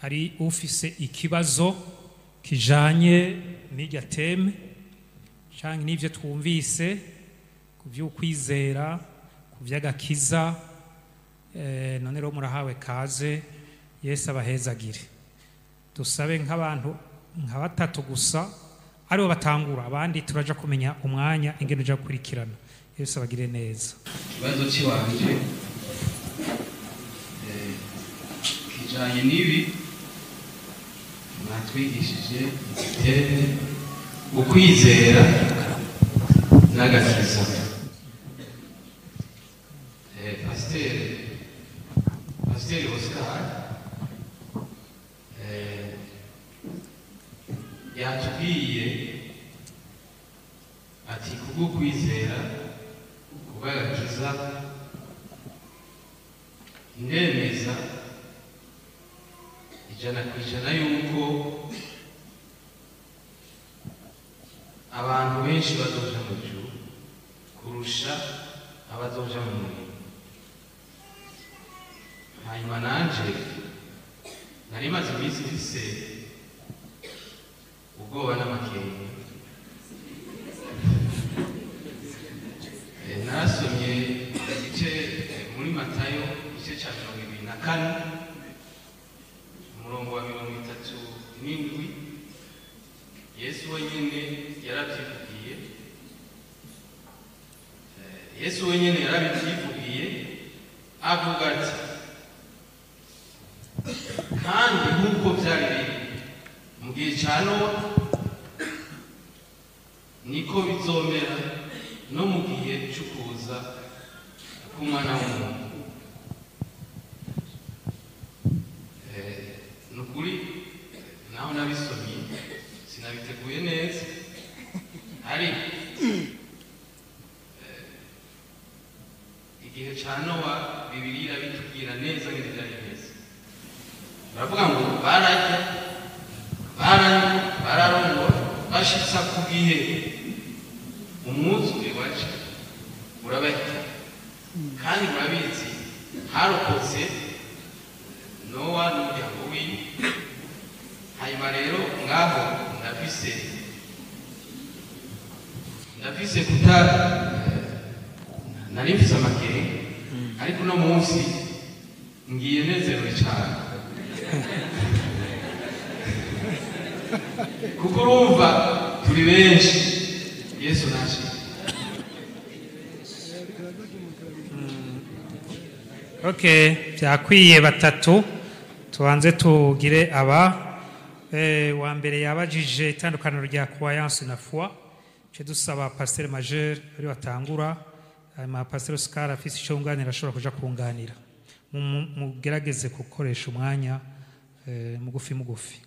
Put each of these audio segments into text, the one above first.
hari ufise ikibazo kijanye n'irya teme canke n'ivyo twumvise ku vy'ukwizera ku vy'agakiza eh, none rero murahawe kaze yesu abahezagire dusabe nk'abantu nka batatu gusa aribo batangura abandi turaja kumenya umwanya ingene uja gukurikirana yesu abagire neza ikibazo cy'iwanje eh, kijanye n'ibi mwatwigishije igitende ukwizera n'agakiza Eh, pasiteri pasiteri oscar eh, yatubwiye ati kubw'ukwizera kubw'agakiza ndemeza ijana ku ijana yuko abantu benshi bazoja mu juru kurusha abazoja mu muriro hanyuma nanje nari maze iminsi mfise ubwoba n'amakenga Eh, narasomye igice eh, muri matayo igice cya mirongo ibiri na kane umurongo wa mirongo itatu n'indwi yesu wenyine yarabyivugiye Eh, yesu wenyine yarabyivugiye avuga ati kandi nk'uko byari biri mu gihe cya nowa niko bizomera no mu gihe cyo kuza k'umwana w'umuntu Eh, ni ukuri naho nabisomye sinabiteguye neza ariko eh, igihe cya nowa bibiri irabitubwira neza ngo byari bimeze baravuga ngo bararya baranywa bararongora bashitsa ku gihe umwuzure waje urabahita kandi murabizi harokotse nowa n'umuryango wiwe hanyuma rero ngaho ndafise ndafise kuta nari mfise amakenga ariko uno munsi ngiye nezerewe cyane kuko urumva turi benshi yesu naje okay byakwiye batatu tubanze tugire aba eh, wa mbere yabajije itandukaniro rya croyance na foi ce dusaba pasteur majeur ari watangura hanyuma pasteur oscar afise icyo yunganira ashobora kuja kunganira Mu- mu- mugerageze gukoresha umwanya eh, mugufi mugufi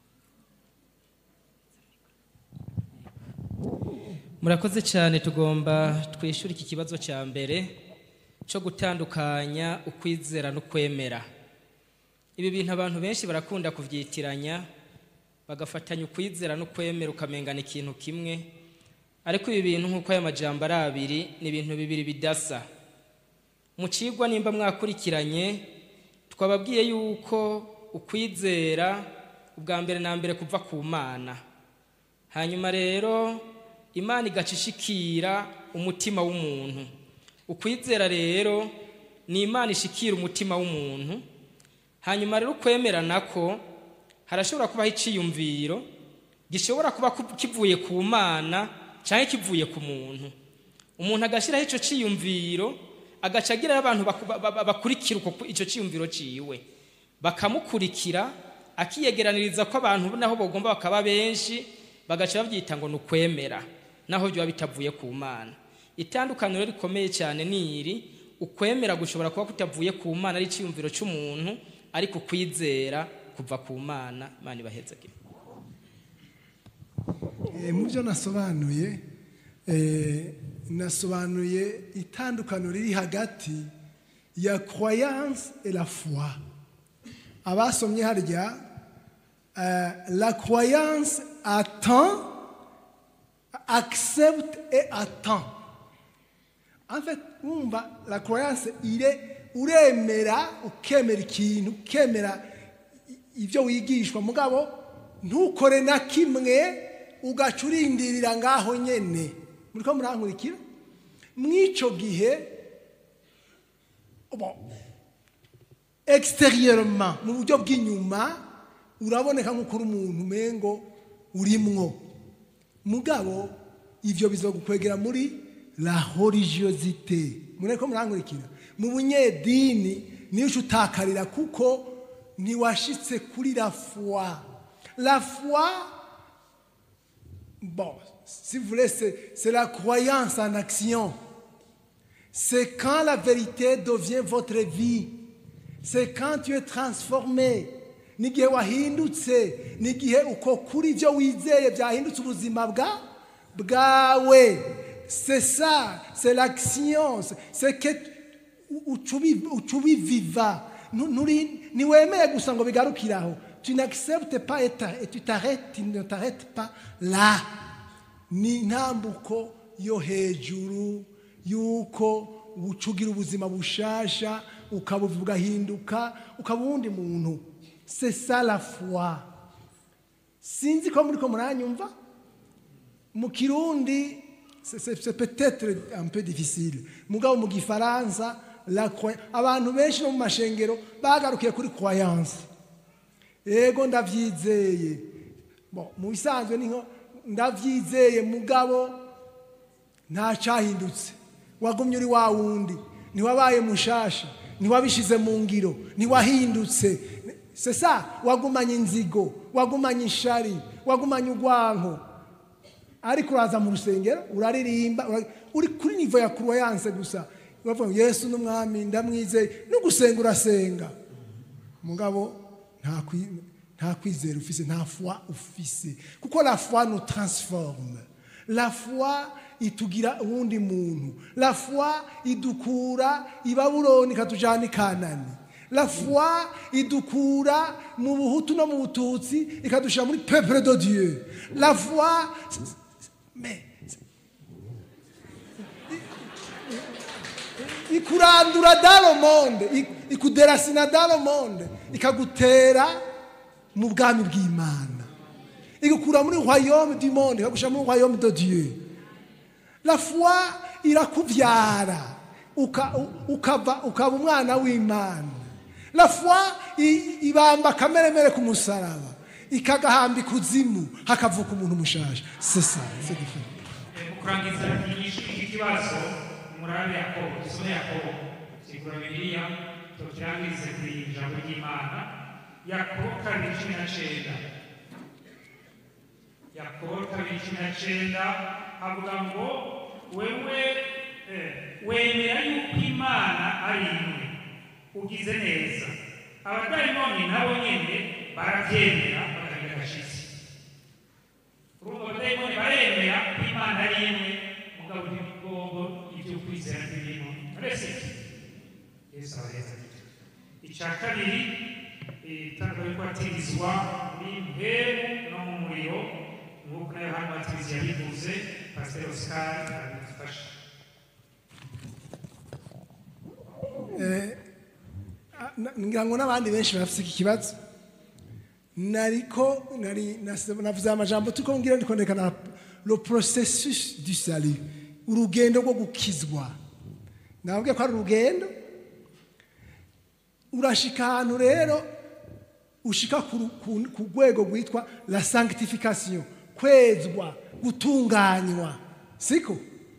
murakoze cyane tugomba twishyura iki kibazo cya mbere cyo gutandukanya ukwizera no kwemera ibi bintu abantu benshi barakunda kubyitiranya bagafatanya ukwizera no kwemera ukamengana ikintu kimwe ariko ibi bintu nk'uko aya majambo ari abiri ni ibintu bibiri bidasa mu kigwa nimba mwakurikiranye twababwiye yuko ukwizera ubwa mbere na mbere kuva ku mana hanyuma rero imana igacishikira umutima w'umuntu ukwizera rero ni imana ishikira umutima w'umuntu hanyuma rero ukwemera nako harashobora kubaho iciyumviro gishobora kuba ku- kivuye ku mana cyangwa kivuye ku muntu umuntu agashyiraho icyo ciyumviro agaca agirayo abantu baku- ba- ba- bakurikira uko icyo ciyumviro ciwe bakamukurikira akiyegeraniriza ko abantu naho bagomba bakaba benshi bagaca babyita ngo ni ukwemera naho byaba bitavuye ku mana itandukaniro rikomeye cyane ni iri ukwemera gushobora kuba kutavuye ku mana ari icyiyumviro cy'umuntu ariko kwizera kuva ku mana imana ibahezagire Eh, mu byo nasobanuye eh, nasobanuye itandukaniro riri hagati ya croyance et la foi abasomye harya eh, la croyance attend accepte et attend en fait wumva la croyance ire uremera ukemera ikintu ukemera ibyo wigishwa mugabo ntukore na kimwe ugaca urindirira ngaho nyene muriko murankurikira mw'ico gihe bon, extérieurement mu buryo bw'inyuma uraboneka nk'uko uri umuntu umengo urimwo mugabo ivyo bizogukwegera muri la religiosité mureko murankurikira mu bunyedini niyo uca utakarira kuko ntiwashitse kuri la foi la foi bon si vous voulez c'est c'est la croyance en action c'est quand la vérité devient votre vie c'est quand tu es transformé n'igihe wahindutse n'igihe uko kuri ibyo wizeye byahindutse ubuzima bwa bwawe c'est ça c'est l'action c'est- c'est que uca ubi- uca ubiviva Nu- nuri- ntiwemeye gusa ngo bigarukiraho tu n'acceptes pas et t'a- et tu t'arrêtes tu ne t'arrêtes pas là ni intambuko yo hejuru yuko ucugira ubuzima bushasha ukabuva ugahinduka ukaba uwundi muntu c'est ça la foi sinzi ko muri ko muranyumva mu kirundi c'est- c'est c'est peut-être un peu difficile mugabo mu gifaransa la croy- abantu benshi no mu mashengero bagarukiye kuri croyance ego ndabyizeye bon mu bisanzwe ni nko ndabyizeye mugabo nta cyahindutse wagumye uri wa wundi ntiwabaye mushasha ntiwabishize mu ngiro ntiwahindutse sesa wagumanye inzigo wagumanye ishari wagumanye urwanko ariko uraza mu rusengero uraririmba ura- uri kuri nivo ya kuruwayanse gusa uravuga ngo yesu n'umwami ndamwizeye no gusenga urasenga mugabo nta kwi- nta kwizera ufise nta foi ufise kuko la foi nous transforme la foi itugira uwundi muntu la foi idukura i babuloni ikatujana i kanani la foi idukura mu buhutu no mu bututsi ikadushira muri peuple de dieu la foi mais ikurandura dans le monde ik- ikuderasina dans le monde ikagutera mu bwami bw'imana igukura muri royaume du monde ikagushira muri royaume de dieu la foi irakubyara uka- u- ukava ukaba umwana w'imana la foi i- ibamba akameremere ku musaraba ikagahamba ikuzimu hakavuka umuntu mushasha c'est ça c'est différent mu kurangiza inyigisho iki kibazo murabe yakobo dusome yakobo sigura bibiliya tukirangize ku ijambo ry'imana yakobo kabiri cumi na cenda yakobo kabiri cumi na cenda avuga ngo wewe eh, wemera yuko imana ari imwe ugize neza abadayimoni nabo nyene barabyemera bakagira agashitsi urumva abadayimoni baremera ko imana ari imwe mugabo ntibigombo ibyo kwizera ntibirimo uretse iki yesu abaheza icya kabiri itangwa yo kubatirizwa muri mperu no mu muriro nk'uko na yohani batirizi yabivuze pasiteri osikari arabidufasha Ah, na- ngira ngo n'abandi benshi barafite iki kibazo nariko nari nase- navuze amajambo turiko ngira ndiko ndekana le processus du salut urugendo rwo gukizwa nababwiye ko ari urugendo urashika ahantu rero ushika ku ru- ku- ku rwego rwitwa la sanctification kwezwa gutunganywa siko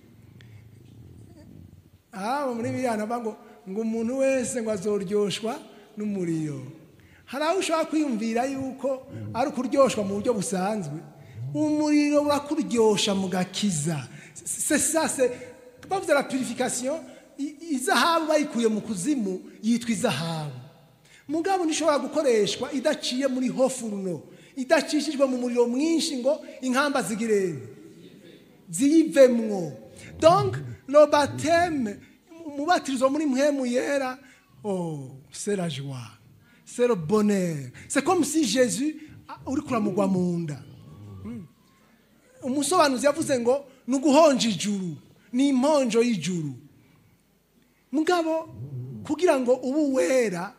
aba muri biriya nava ngo ngo umuntu wese ngo azoryoshwa n'umuriro hari aho ushobora kwiyumvira yuko ari ukuryoshwa mu buryo busanzwe umuriro urakuryosha mu gakiza c'est ça c'est bavuze la purification i- izahabu bayikuye mu kuzimu yitwa izahabu mugabo ntishobora gukoreshwa idaciye muri hofuruno idacishijwe mu muriro mwinshi ngo inkamba zigirene ziyivemwo donc le baptême umubatirizo muri mpwemu yera oh c'est la joie c'est le bonheur c'est comme si jésus ah, uri kuramugwa mu nda Mm. umusobanuzi yavuze ngo ni uguhonja ijuru ni imponjo y'ijuru mugabo kugira ngo ube wera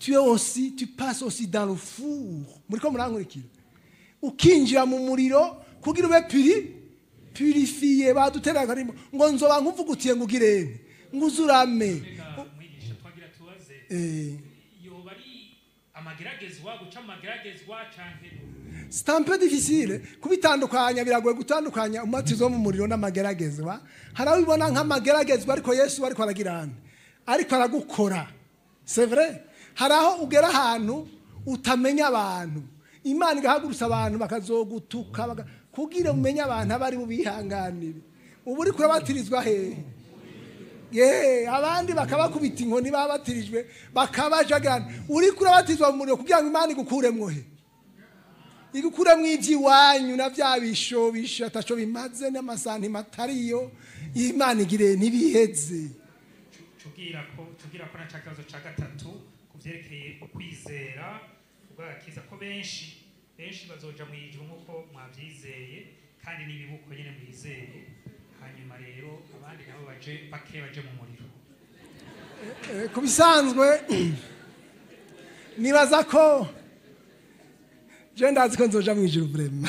tu es aussi tu passes aussi dans le four muriko murankurikira ukinjira mu muriro kugira ube puri purifiye badutera akarimo ngo nzoba nkuvugutiye ngo ugirene ngo uzurame mwigisha twagira tubaze eh, yoba ari amageragezwa guca amageragezwa canke c'est un peu difficile kubitandukanya biragoye gutandukanya umubatizo wo mu muriro n'amageragezwa hari aho ubibona nk'amageragezwa ariko yesu ariko aragirana ariko aragukora c'est vrai hari aho ugera ahantu utamenya abantu imana igahagurutsa abantu bakazogutuka baga- kugira umenye abantu abo ari bubihanganire ubu uri kurabatirizwa hehe ye abandi bakabakubita inkoni babatirijwe bakabajagana uri kurabatizwa mu muriro kugira ngo imana igukuremwo he igukuremwo iby'iwanyu na bya bishobisho ataco bimaze n'amasantima atariyo imana igire ntibiheze tubwira ko tubwira ko na ca kibazo ca gatatu ku vyerekeye ukwizera ubwagakiza ko benshi benshi bazoja mu ijuru nk'uko mwavyizeye kandi n'ibibuko nyene mwizeye hanyuma rero abandi nabo baje bake baje mu muriro Eh, ku bisanzwe nibaza ko je ndazi ko nzoja mu ijuru vrema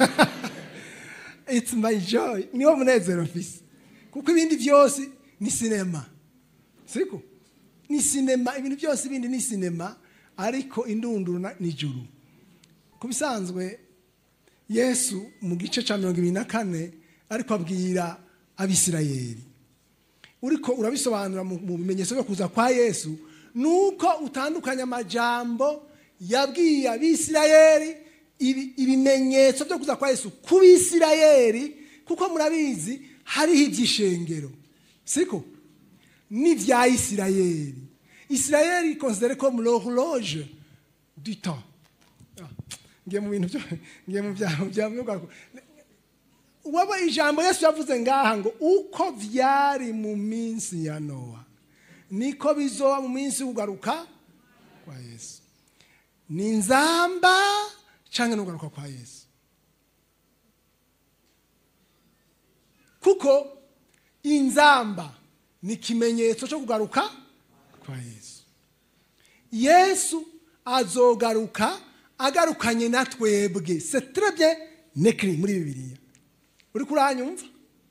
it's my joy niwo munezero mfise kuko ibindi byose ni sinema siko ni sinema ibintu byose ibindi ni sinema ariko indunduro na- ni ijuru ku bisanzwe yesu mu gice cya mirongo ibiri na kane ariko abwira abisirayeli uriko urabisobanura mu mu bimenyetso byo kuza kwa yesu nuko utandukanya amajambo yabwiye abisirayeli ibi- ibimenyetso byo kuza kwa yesu ku bisirayeli kuko murabizi hariho iby'ishengero siko n'ibya isirayeli isirayeli considere comme l'horloge du temps Ah, ngiye mu bintu byo ngiye mu bya bya bya- waba ijambo yesu yavuze ngaha ngo uko vyari mu minsi ya nowa niko bizoba mu minsi kugaruka kwa yesu ni nzamba canke no kugaruka kwa yesu kuko inzamba ni ikimenyetso cyo kugaruka kwa yesu yesu azogaruka agarukanye na twebwe c'est très bien nekiri muri bibiliya uri kuranyumva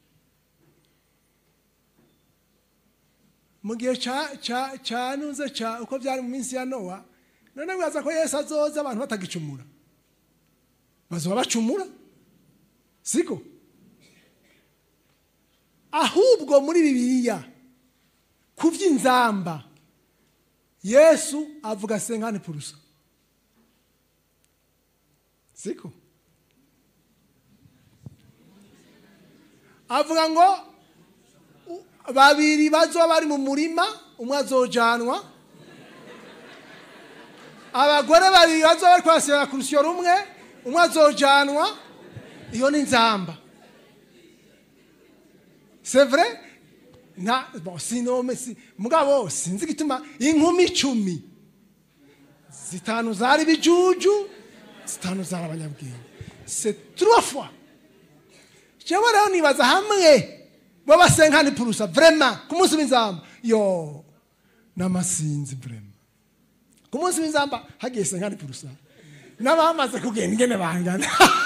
mu gihe ca ca ca nuze ca uko byari mu minsi ya nowa none wibaza ko yesu azoza abantu batagicumura bazoba bacumura siko ahubwo muri bibiliya ku by'inzamba yesu avuga senkani purusa siko avuga ngo u- babiri bazoba bari mu murima umwe azojanwa abagore babiri bazoba bari kwasira ku rusyo rumwe umwe azojanwa iyo ni nzamba c'est vrai nta bon sinome si mugabo sinzi gituma inkumi icumi zitanu zari bijuju zitanu zari abanyabwenge c'est trois fois jewe rero nibaza hamwe babasenkani purusa vrema ku munsi w'inzamba yo n'amasinzi vrema ku munsi w'inzamba hagiye senkani purusa n'abamaze kugenda ingene bangana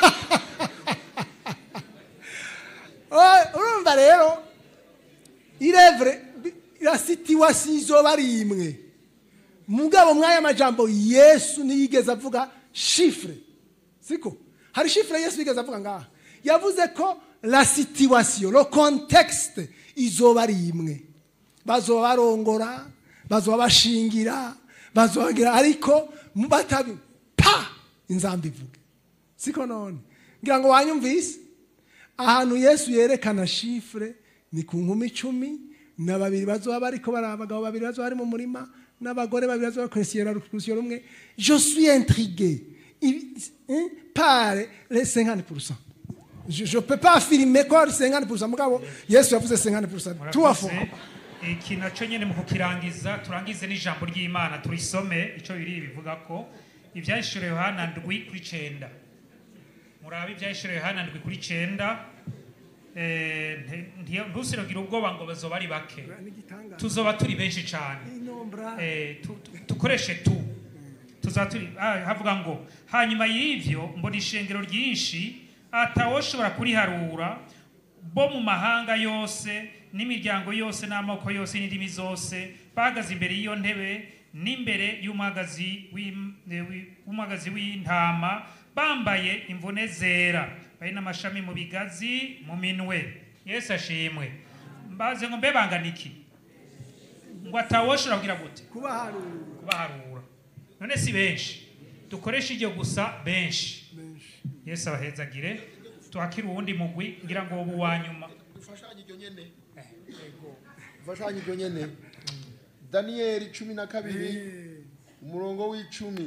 Oy, urumva rero irevure la situation izoba ari imwe mugabo mw'aya majambo yesu ntiyigeze avuga shifure siko hari shifure yesu yigeze avuga ngaha yavuze ko la situation le contexte izoba ari imwe bazoba barongora bazoba bashingira bazoba bagira ariko mu batabi pa inzamba ivuge siko none ngira ngo wanyumvise ahantu yesu yerekana shifure ni ku nkumi icumi na babiri bazoba bariko bari abagabo babiri bazoba bari mu murima n'abagore babiri bazoba bakwesiyera rukurusiyo rumwe je suis intrigué Il- hein, par les 50%. Je je peux pas affirmer ko ari 50% mugabo yesu yavuze 50% trois fois Murakoze. iki nacyo nyine mu kukirangiza turangize n'ijambo ry'imana turisome icyo biri bivuga ko ibyahishuriwe yohana ndwi kuri cenda murabe ibyahishuriwe yohana ndwi kuri cenda eh, nti- nti- ntusiragire ubwoba ngo bazoba ari bake n'igitangaza tuzoba turi benshi cyane inombra Eh, tu- tu- dukoreshe tu tuzaba turi ah, havuga ngo hanyuma y'ivyo mbona ishengero ryinshi atawoshobora kuriharura bo mu mahanga yose n'imiryango yose n'amoko yose n'indimi zose bahagaze imbere y'iyo ntebe n'imbere y'umwagazi w'im- eh, wi- w'umwagazi w'intama bambaye imvune zera bari n'amashami mu bigazi mu minwe yesu ashimwe mbaze ngo mbe bangana iki ngo atawoshobora kugira gute kubaharura kubaharura none si benshi dukoreshe iryo gusa benshi benshi yesu abahezagire tuhakire uwundi mugwi ngira ngo ubu wa nyuma dufashanye iryo nyene dufashanye iryo nyene daniyeli cumi na kabiri umurongo w'icumi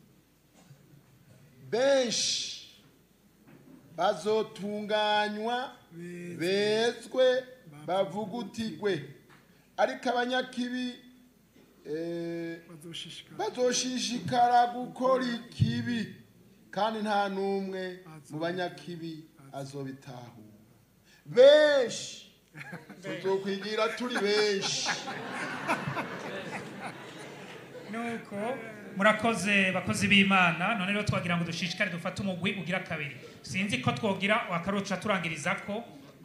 benshi bazotunganywa bezwe bavugutigwe ariko abanyakibi eh, bazoshishikara bazoshishikara gukora ikibi kandi nta n'umwe mu banyakibi azobitahura benshi tuzokwigira turi benshi nuko murakoze bakozi b'imana none rero twagira ngo dushishikare dufate umugwi ugira kabiri sinzi ko twogira akaroca turangiriza ko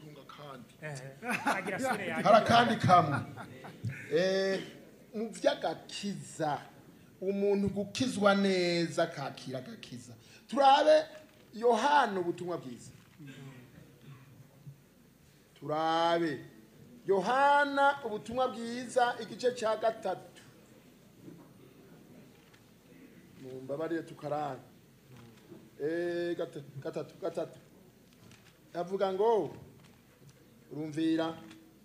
agira sure yanjye. hari akandi kamwe Eh, mu by'agakiza umuntu gukizwa neza akakira agakiza turabe yohana ubutumwa bwiza turabe yohana ubutumwa bwiza igice cya gatatu mumbabarire tukaranga Eh, gata- gatatu gatatu avuga ngo urumvira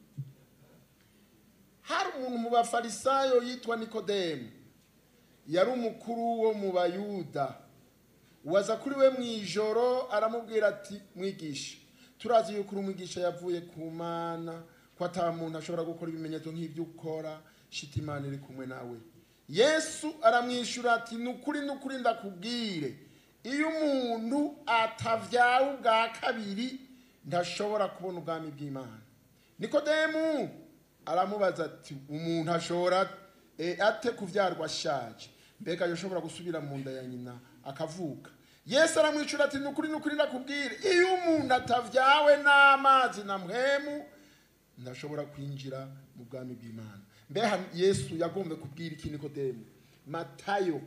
hari umuntu mu bafarisayo yitwa nikodemu yari umukuru wo mu bayuda waza kuri we mu ijoro aramubwira ati mwigisha turazi yuko uri umwigisha yavuye ku mana ko ataba muntu ashobora gukora ibimenyetso nk'ibyo ukora shita imana iri kumwe nawe yesu aramwishyura ati ni ukuri ni ukuri ndakubwire iyo umuntu atavyawe ubwa kabiri ntashobora kubona ubwami bw'imana nikodemu aramubaza ati umuntu ashobora eh, ate kuvyarwa ashaje mbega yoshobora gusubira mu nda ya nyina akavuka yesu aramwicura ati nukuri nukuri ndakubwire iyo umuntu atavyawe n'amazi na mpwemu ndashobora kwinjira mu bwami bw'imana mbeha yesu yagombye kubwira iki nikodemu matayo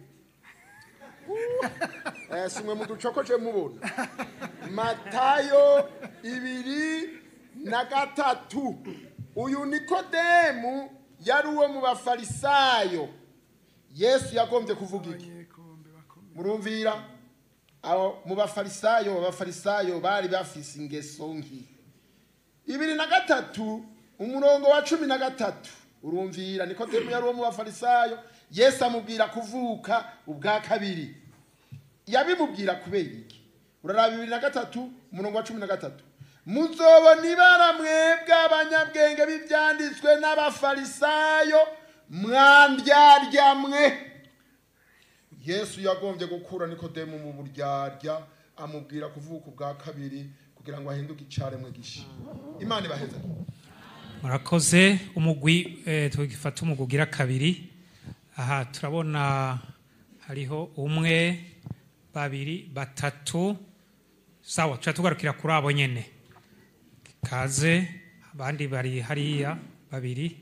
Eh, simwe muducokoje mubona matayo ibiri na gatatu uyu nikodemu yari uwo mu bafarisayo yesu yagombye kuvuga iki abanyekombe bakomeye murumvira aho mu bafarisayo abafarisayo bari bafise ingeso nki ibiri na gatatu umurongo wa cumi na gatatu urumvira nikodemu yari uwo mu bafarisayo yesu amubwira kuvuka ubwa kabiri yabimubwira kubera iki uraraba bibiri na gatatu umurongo wa cumi na gatatu muzobona ibara mwebwe abanyabwenge b'ibyanditswe n'abafarisayo mwandyarya mwe yesu yagombye gukura nikodemu mu buryarya amubwira kuvuka ubwa kabiri kugira ngo ahinduke icaremwe gisha imana ibaheza murakoze umugwi eh, tugifata umugwi ugira kabiri aha turabona hariho umwe babiri batatu sawa tuca tugarukira kuri abo nyene kaze abandi bari hariya babiri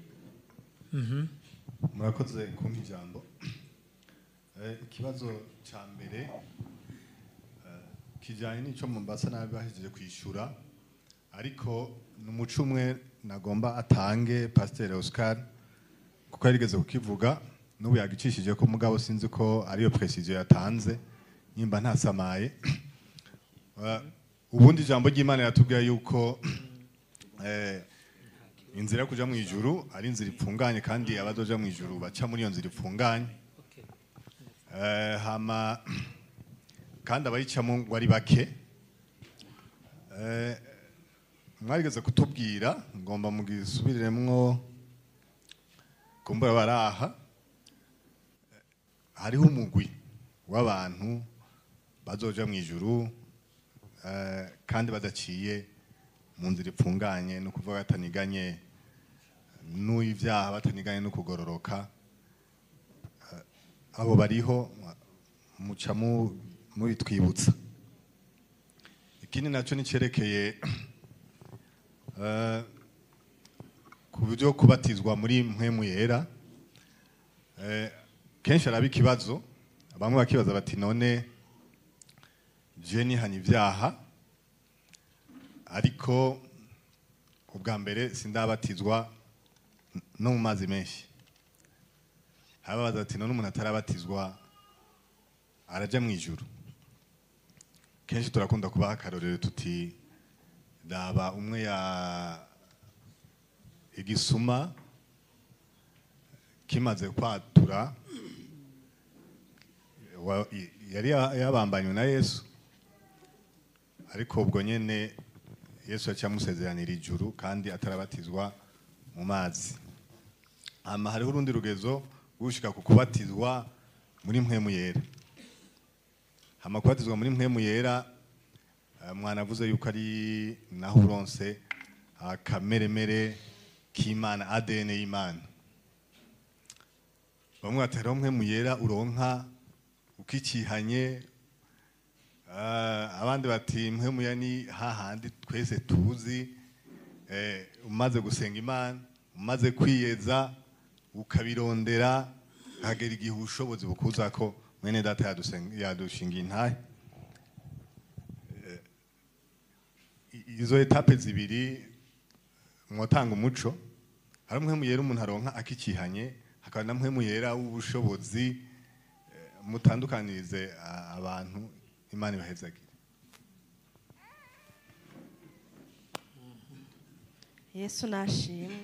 murakoze kumpa ijambo Eh, ikibazo cya mbere eh, kijyanye n'icyo mombasa nabi bahejeje kwishyura ariko ni umuco umwe nagomba atange pasiteri oscar kuko yarigeze kukivuga n'ubu yagicishije ko mugabo sinzi ko ariyo precision yatanze nimba ntasamaye Eh, ubundi ijambo ry'imana yatubwiye yuko eh, inzira yo kuja mu ijuru ari inzira ipfunganye kandi abazoja mu ijuru baca muri iyo nzira ipfunganye Eh, hama kandi abayicamo ngo ari bake Eh, mwarigeze kutubwira ngomba mugisubiremwo kumbura baraha Eh, hariho umugwi w'abantu bazoja mu ijuru eh, kandi badaciye mu nzira ipfunganye no kuvuga bataniganye n'ibyaha bataniganye no kugororoka Eh, abo bariho muca mu- mubitwibutsa ikindi nacyo ni cyerekeye eh, ku buryo kubatizwa muri mpwemu yera Eh, kenshi araba ikibazo bamwe bakibaza bati none je nihana ibyaha ariko ubwa mbere sindabatizwa n- no mu mazi menshi harababaza ati none umuntu atarabatizwa araja mu ijuru kenshi turakunda kubaha akarorero tuti raba umwe ya igisuma kimaze kwatura wa- i- yari ya- yabambanywe na yesu ariko ubwo nyene yesu yaciye amusezeranira ijuru kandi atarabatizwa mu mazi hama hariho urundi rugezo gushika ku kubatizwa muri mpwemu yera hama kubatizwa muri mpwemu yera eh, mwanavuze yuko ari naho uronse akameremere k'imana adn y'imana bamwe batera mpwemu yera uronka ukikihanye Ah, abandi bati mpwemu ya ni hahandi twese tuzi eh, umaze gusenga imana umaze kwiyeza ukabirondera hagera igihe ubushobozi bukuza ko mwene data yadusen- yadushingiye intahe Eh, i- izo etape zibiri mwotanga umuco hari mpwemu yera umuntu aronka akikihanye hakaba na mpwemu yera w'ubushobozi eh, mutandukanirize a- abantu imana ibahezagire yesu nashimwe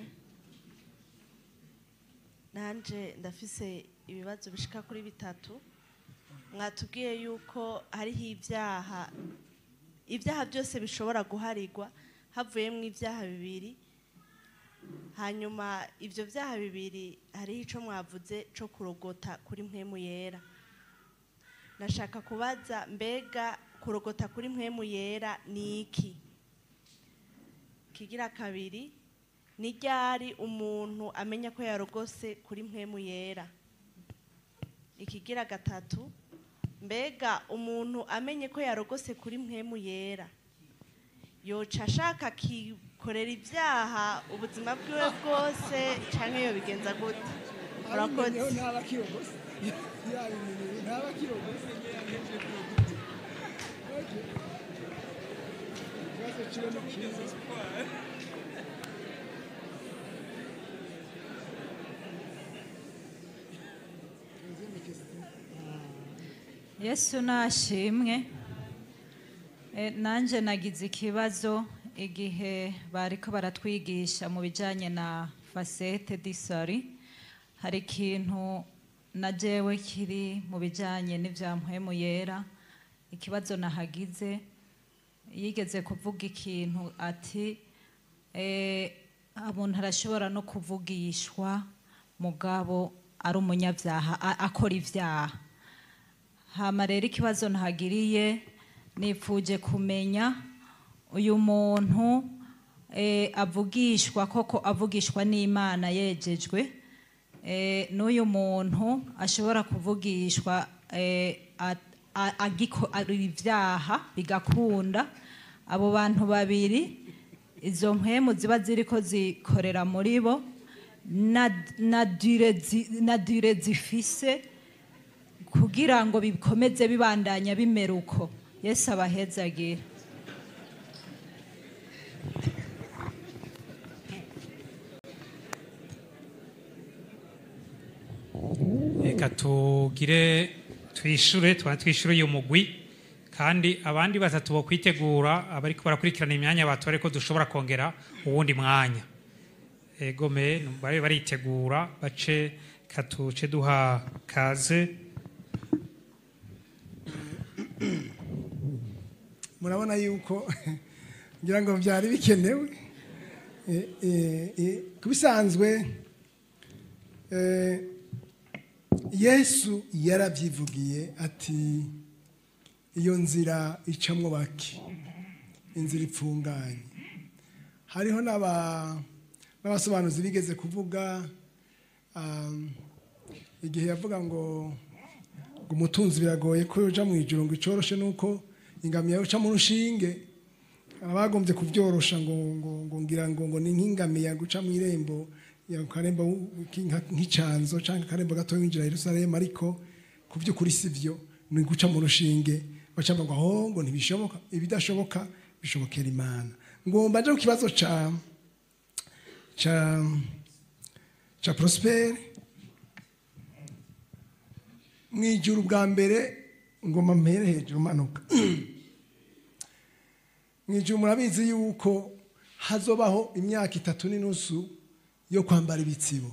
nanje ndafise ibibazo bishika kuri bitatu mwatubwiye yuko hariho ibyaha ibyaha byose bishobora guharirwa havuyemo ibyaha bibiri hanyuma ibyo byaha bibiri hariho icyo mwavuze cyo kurogota kuri mpemu yera nashaka kubaza mbega kurogota kuri mpemu yera ni iki kigira kabiri ni ryari umuntu amenya ko yarogose kuri mpemu yera ikigira gatatu mbega umuntu amenye ko yarogose kuri mpemu yera yoca ashaka akikorera ibyaha ubuzima bwiwe bwose cyangwa iyo bigenza gute murakoze abimenyeho ntaba akirogose yabimenyeho ntaba akirogose Okay. ikibazo kiwe ni cyiza yesu nashimwe Eh, nanjye nagize ikibazo igihe bariko baratwigisha mu bijyanye na fasete disari hari ikintu na jewe kiri mu bijyanye n'ibya mpwemu yera ikibazo nahagize yigeze kuvuga ikintu ati eh, umuntu arashobora no kuvugishwa mugabo ari umunyabyaha a- akora ibyaha hama rero ikibazo ntagiriye nipfuje kumenya uyu muntu eh, avugishwa koko avugishwa n'imana yejejwe eh, n'uyu muntu ashobora kuvugishwa eh, a- a- agiko- ari ibyaha bigakunda abo bantu babiri izo mpemu ziba ziriko zikorera muri bo na, na, dure, zi- na dure zifise kugira ngo bikomeze bibandanya bimera uko yesu abahezagire reka tugire twishure tuba twishure uyu mugwi kandi abandi batatu bo kwitegura abariko barakurikirana imyanya batore ko dushobora kongera uwundi mwanya egome babe baritegura bace katuce duha kaze murabona yuko ngira ngo byari bikenewe Eh, eh, eh, ku bisanzwe eh, yesu yarabyivugiye ati iyo nzira icamwo bake inzira ipfunganye hariho n'aba- n'abasobanuzi bigeze kuvuga um, igihe yavuga ngo ngo umutunzi biragoye ko yoja mu ijoro ngo icoroshe nuko ingamiya yoca mu rushinge abagombye kubyorosha ngo ngo ngo ngira ngo ngo ni nk'ingamiya guca mu irembo ya karembo nk'inka- nk'icanzo cyangwa akarembo gato winjira i Yerusalemu ariko ku by'ukuri si byo ni guca mu rushinge baca ngo aho ngo ntibishoboka ibidashoboka bishobokera imana ngomba nje ku kibazo ca ca ca prospere mu ijuru bwa mbere ngoma mpere hejuru manuka mu ijuru murabizi yuko hazobaho imyaka itatu n'inusu yo kwambara ibitsibo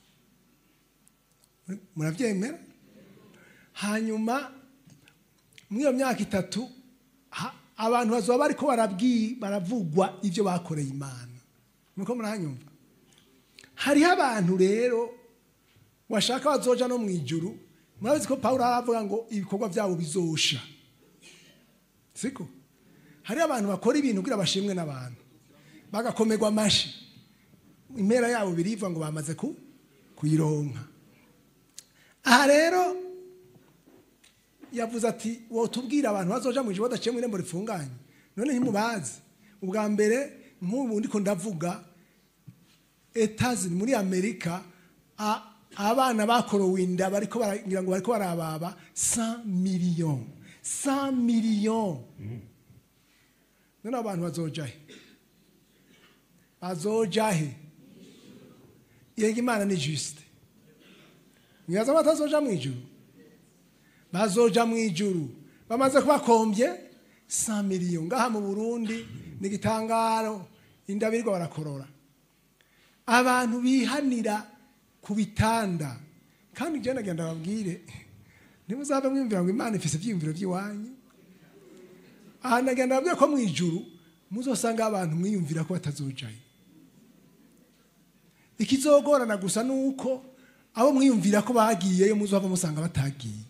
murabyemera hanyuma muri iyo myaka itatu ha- abantu bazoba bariko barabwi- baravugwa ibyo bakoreye imana nuko murahanyumva hariho abantu rero washaka bazoja no mu ijuru murabizi ko pawulo aravuga ngo ibikorwa byabo bizosha siko hariho abantu bakora ibintu kugira bashimwe n'abantu bagakomerwa amashi impera yabo biriva ngo bamaze ku kuyironka aha rero yavuze ati wotubwira abantu bazoja mu ijuru badaciye mu irembo rifunganye none ntimubazi ubwa mbere nk'ubu ndiko ndavuga etazini muri amerika a- abana bakorowe inda bariko baragira ngo bariko barababa 100 million 100 million none abo bantu bazoja he bazoja he yega imana ni juste mwibaza ko batazoja mu ijuru bazoja mu ijuru bamaze kubakombye 100 million ngaha mu burundi ni igitangaro inda birirwa barakorora abantu bihanira ku bitanda kandi njye nagenda babwire ntimuzabe mwiyumvira ngo imana ifise ibyiyumviro by'iwanyu aha nagenda babwire ko mu ijuru muzosanga abantu mwiyumvira ko batazojayo ikizogorana gusa ni uko abo mwiyumvira ko bagiyeyo muzova musanga batagiye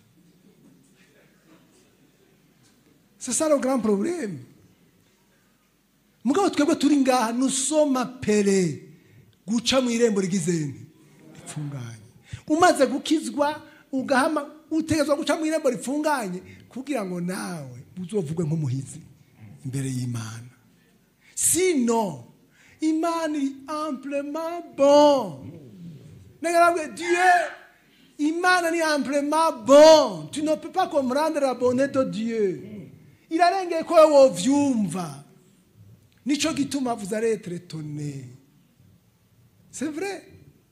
c'est ça le grand problème mugabo twebwe turi ngaha nusoma pere guca mu irembo rigizeni ripfunganye umaze gukizwa ugahama utegezwa guca mu irembo ripfunganye kugira ngo nawe uzovugwe nk'umuhizi imbere y'imana sino imana iri amplement bon nagarabwe dieu imana ni amplement bon tu ne peux pas comprendre la bonté de dieu irarengeye ko wowe wovyumva nico gituma vous allez être étonné c'est vrai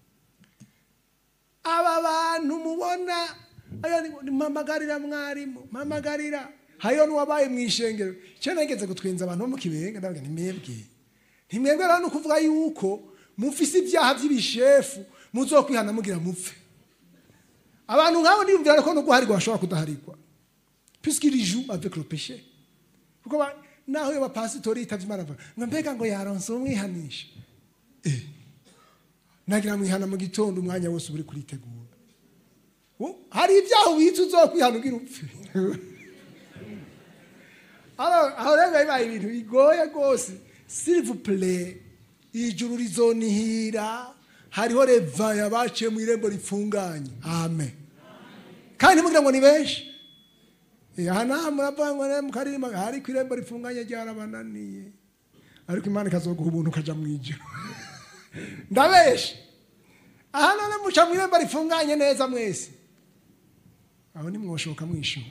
aba bantu mubona aya ni- ni mpamagarira mwarimu mpamagarira hariyo n'uwabaye mu ishengero icyo nageze gutwenza abantu bo mu kibenga ndavuga ntimwebwe ntimwebwe rero ni ukuvuga yuko mufise ibyaha by'ibishefu muzokwihana mugira mupfe abantu nk'abo niyumvira ko no guharirwa bashobora kudaharirwa puisqu'il joue avec le péché kuko ba- naho iyo bapasitori yitavye imana avuga ngo mbega ngo yaronse umwihanisha eh nagira mwihana mu gitondo umwanya wose uri kuritegura U- hari ibyaha ubitse uzokwihana ugira upfe Alors, aho rero biba bibaye ibintu bigoye rwose s'il vous plaît ijuru rizonihira hariho revaya baciye mu irembo ripfunganye amen kandi ntimugire ngo ni benshi Eh, aha naha muravuga ngo ne mukaririmba hari ku irembo rifunganye ryarabananiye ariko imana ikazoguha ubuntu ukaja mu ijuru ndabeshe aha none muca mu irembo rifunganye neza mwese aho nimwoshoka mwishura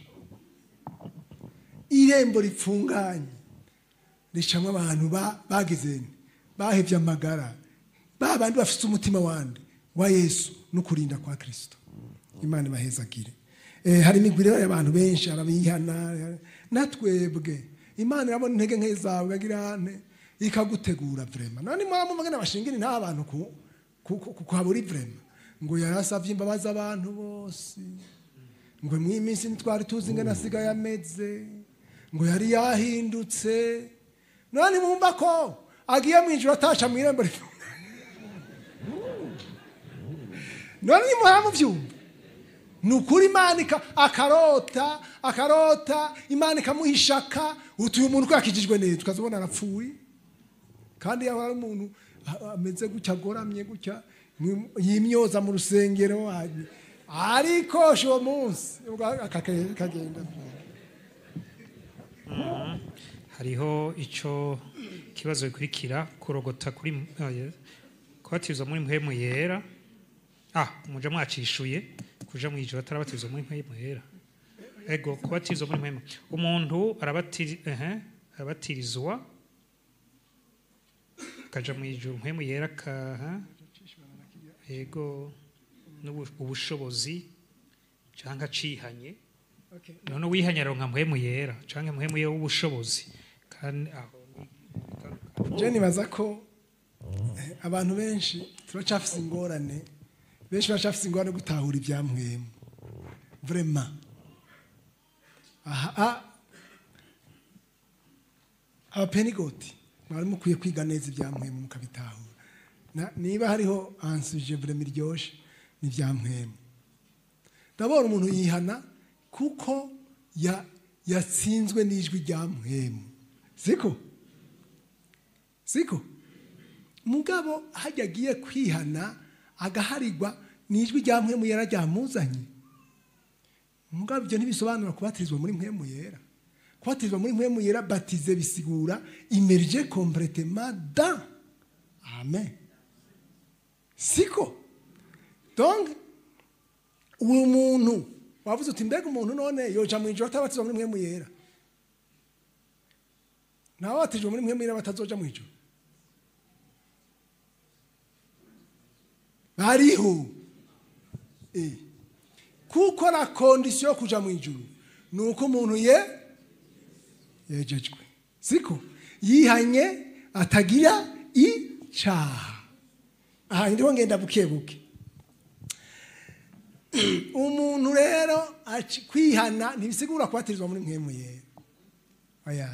irembo ripfunganye ricamwo abantu ba- bagize nti, bahevye amagara ba bandi bafite umutima wande wa yesu no kurinda kwa kristo imana ibahezagire eh, hari imigwi rero y'abantu benshi arabihana natwebwe imana irabona intege nke zawe ikagira nte ikagutegura vrema none mwamuvuge n'abashingiri nta abantu ku ku- ku- kuhabura vrema ngo yarasavye imbabazi abantu bose ngo mw'iyi minsi ntitwari tuzi ingana asigaye ameze ngo yari yahindutse none mwumva ko agiye mu ijoro ataca mu irembo rifunganye none nimuhora mubyumva ni ukuri imana ika- akarota akarota imana ikamuha ishaka utuye umuntu ko yakijijwe neza tukazibona arapfuye kandi yaba ari umuntu a- ameze gutya agoramye gutya mwi- yimyoza mu rusengero hanyuma- ariko uwo munsi ubwo akake- kagenda hariho icyo kibazo bikurikira kurogota kuri eh, kubatizwa muri mpemu yera ah muja mwacishuye kuja mu ijoro atarabatizwa muri mpemu yera ego kubatizwa muri mpemu umuntu arabatiri ehe arabatirizwa akaja mu ijoro mpemu yera kaha ego n'ubu- ubushobozi cyangwa acihanye none wihanye aronka mpemu yera cyangwa mpemu yera w'ubushobozi kandi aho je nibaza ko eh, abantu benshi turacafise ingorane benshi baracafise ingorane yo gutahura ibyamwemu vraiment aha ah, abapenigoti mwari mukwiye kwiga neza ibyamwemu mukabitahura Na- niba hariho ansuje vraiment iryoshe ni ibyamwemu ndabona umuntu yihana kuko ya- yatsinzwe n'ijwi rya mwemu siko siko mugabo hajya agiye kwihana agaharirwa n'ijwi rya mpemu yera ryamuzanye mugabo ibyo ntibisobanura kubatirizwa muri mpemu yera kubatirizwa muri mpemu yera batize bisigura imerije kompletema da amen siko donc uwo muntu wavuze uti mbega umuntu none yoja mu ijoro atabatizwa muri mpemu yera ntababatijwe muri mpemu yera batazoja mu ijoro bariho Eh. kuko na kondisiyo yo kuja mu ijuru ni uko umuntu ye yejejwe siko yihanye atagira icaha aha ndiho ngenda buke buke umuntu rero aci- kwihana ntibisigura kubatirizwa muri mpemu yera oya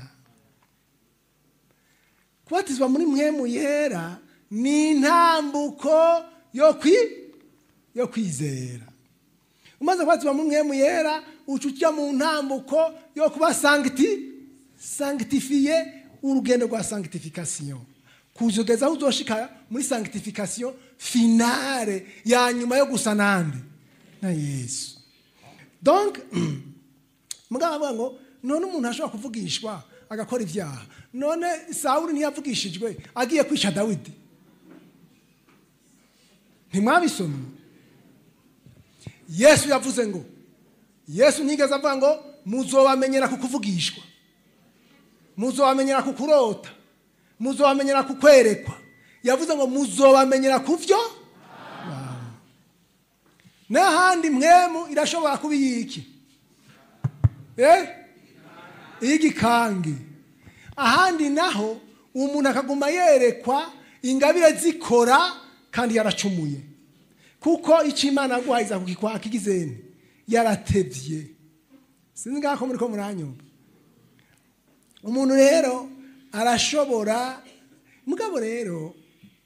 kubatizwa muri mpemu yera ni intambuko yo kwi yo kwizera umaze kubatizwa muri mpemu yera uca ujya mu ntambuko yo kuba sancti sanctifiye urugendo rwa sanctification kuzogeza aho uzoshika muri sanctification finale ya nyuma yo gusa nande na yesu donc mugabo avuga ngo none umuntu ashobora kuvugishwa agakora ibyaha none sawuli ntiyavugishijwe agiye kwica dawidi ntimwabisomye yesu yavuze ngo yesu ntigeze avuga ngo muzobamenyera ku kuvugishwa muzobamenyera ku kurota muzobamenyera ku kwerekwa yavuze ngo muzobamenyera ku byo n'ahandi mwemu irashobora kuba iyiki eh iy'igikange ahandi naho umuntu akaguma yerekwa ingabire zikora kandi yaracumuye kuko icyo imana yaguhayiza kukikwaka igizeni yaratebye sinzi ngaho ko muri ko muranyumva umuntu rero arashobora mugabo rero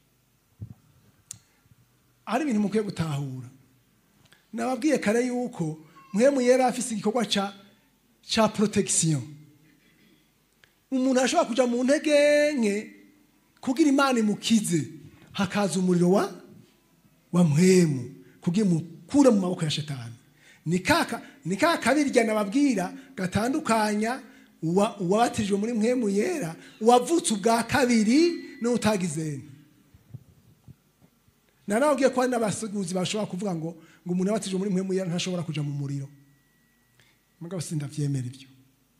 hari ibintu mukwiye gutahura nababwiye kare yuko muhemu yari afise igikorwa ca ca protection umuntu ashobora kuja mu ntege nke kugira imana imukize hakaza umuriro wa wa muhemu kugira imukure mu maboko ya shetani ni kaka ni ka kabirya nababwira gatandukanya uwa- uwabatirijwe muri muhemu yera uwavutse ubwa kabiri n'utagizeni nanababwiye ko hari n'abasuguzi bashobora kuvuga ngo ngo umuntu yabatijwe muri muhemu yera ntashobora kuja mu muriro mugabo sindavyemera ibyo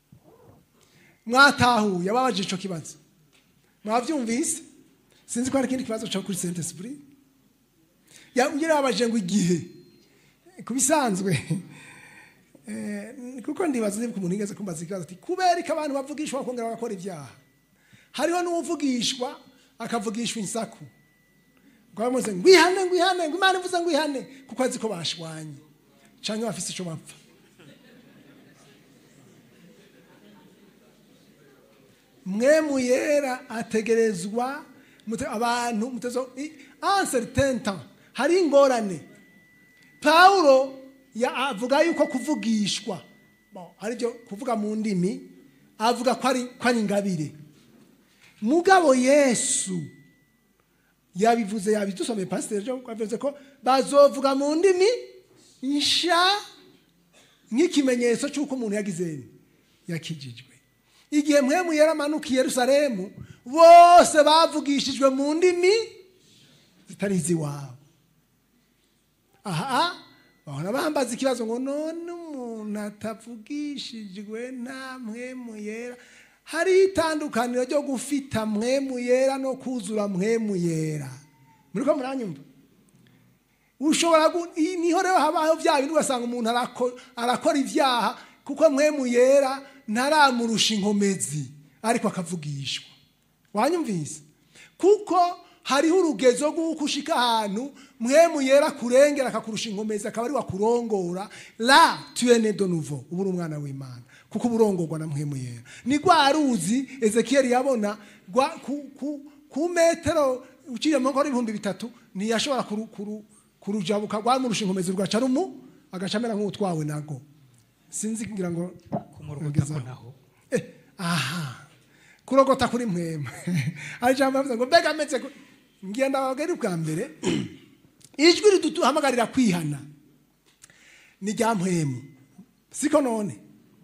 mwatahuye ababajije ico kibazo mwavyumvise sinzi ko hari ikindi kibazo cyo kuri saint esprit yabwira ababajije ngo igihe ku bisanzwe eh, kuko ndibaza niba umuntu yigeze kumbaza ikibazo ati kubera ko abantu bavugishwa bakongera bagakora ibyaha hariho n'uwuvugishwa akavugishwa insaku ngo bamuze ngo ihane ngo ihane ngo imana ivuze ngo ihane kuko azi ko bashwanye cyangwa bafise icyo bapfa mwe mu yera ategerezwa mute- abantu mutezo en certain temps hari ingorane pawulo ya- avuga yuko kuvugishwa bon, aribyo kuvuga mu ndimi avuga ko ari ko ari ingabire mugabo yesu yabivuze yabidusomeye pasiteri ejo yavuze ko bazovuga mu ndimi nsha nk'ikimenyetso cy'uko umuntu yagize yakijijwe igihe mwemu yaramanuka i yerusalemu bose bavugishijwe mu ndimi zitari iz'iwabo aha bahora bambaza ikibazo ngo none umuntu atavugishijwe nta mwemu yera hari itandukaniro ryo gufita mwemu yera no kuzura mwemu yera muri ko muranyumva ushobora gu- iyi niho rero habaho bya bindi ugasanga umuntu arako- arakora ibyaha kuko mwemu yera ntaramurusha inkomezi ariko akavugishwa wanyumvise kuko hariho urugezo rw'uko ushika ahantu mwemu yera kurengera akakurusha inkomezi akaba ari wakurongora la tuyene de nouveau uba uri umwana w'imana kuko uba urongorwa na mwemu yera ni rwa ruzi ezekiyeli yabona rwa ku, ku, ku metero uciye mu nkora ibihumbi bitatu ntiyashobora kuru, kuru, kurujabuka rwamurusha inkomezi rwaca rumu agaca amera nk'utwawe nago sinzi ngira ngo kumurogota ko naho Eh, aha kurogota kuri mwema hari ijambo yavuze ngo mbega ameze ku- ngiye ndababwira ubwa mbere ijwi riduhamagarira kwihana ni rya mpwemu siko none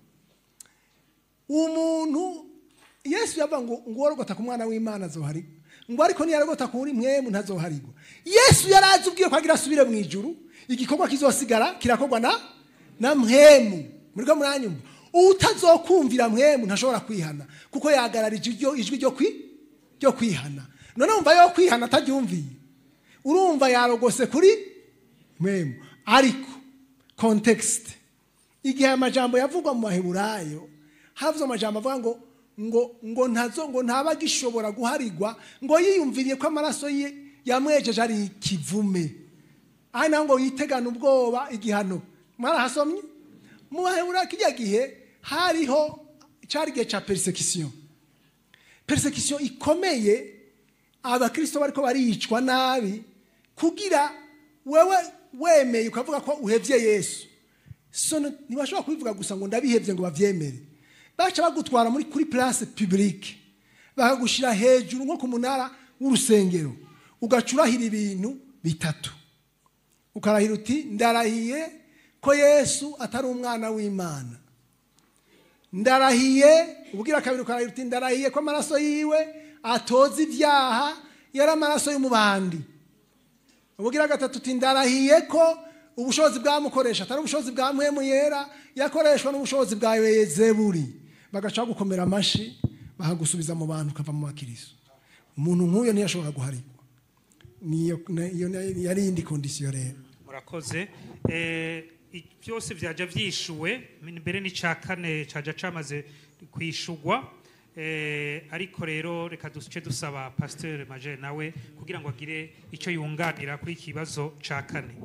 umuntu yesu yavuga ngo ngo uworogota ku mwana w'imana azoharigwa ngo ariko niyarogota kuri mwemu ntazoharigwa yesu yari azi ubwiye ko agira asubire mu ijuru igikorwa kizosigara kirakorwa na na mwemu muri ko muranyumva utazokumvira mwemu ntashobora kwihana kuko yahagararije iryo ijwi ryo kwi ryo kwihana none wumva yo kwihana ataryumviye urumva yarogose kuri mwemu ariko kontekisite igihe amajambo yavugwa mu maheburayo havuze amajambo avuga ngo ngo ngo ntazo ngo ntaba agishobora guharigwa ngo yiyumviriye ko amaraso ye yamwejeje ari ikivume aha naho ngo yitegane ubwoba igihano mwarahasomye mu baheburayo kijya gihe hariho cyari igihe cya perisekisiyo perisekisiyo ikomeye abakirisito bariko baricwa nabi kugira wewe wemeye ukavuga ko uhevye yesu so ntibashobora kubivuga gusa ngo ndabihevye ngo bavyemere baca bagutwara muri kuri place publique bakagushira hejuru nko ku munara w'urusengero ugacurahira ibintu bitatu ukarahira uti ndarahiye ko yesu atari umwana w'imana ndarahiye ubwira kabiri ukarahira uti ndarahiye ko amaraso yiwe atoza ibyaha yari amaraso y'umubandi ubwira gatatu uti ndarahiye ko ubushobozi bwamukoresha atari ubushobozi bwa mwemu yera yakoreshwa n'ubushobozi bwa yezeburi bagaca gukomera amashi bahagusubiza mu bantu ukava mu bakiriso umuntu nk'uyo ntiyashobora guharigwa niyo niyo yari iyindi kondisiyo rero murakoze Eh, i- byose byaja byishuwe mbere n'icya kane cyaja cyamaze kwishugwa Eh, ariko rero reka duce dusaba pasiteri maje nawe kugira ngo agire icyo yunganira kuri iki kibazo cya kane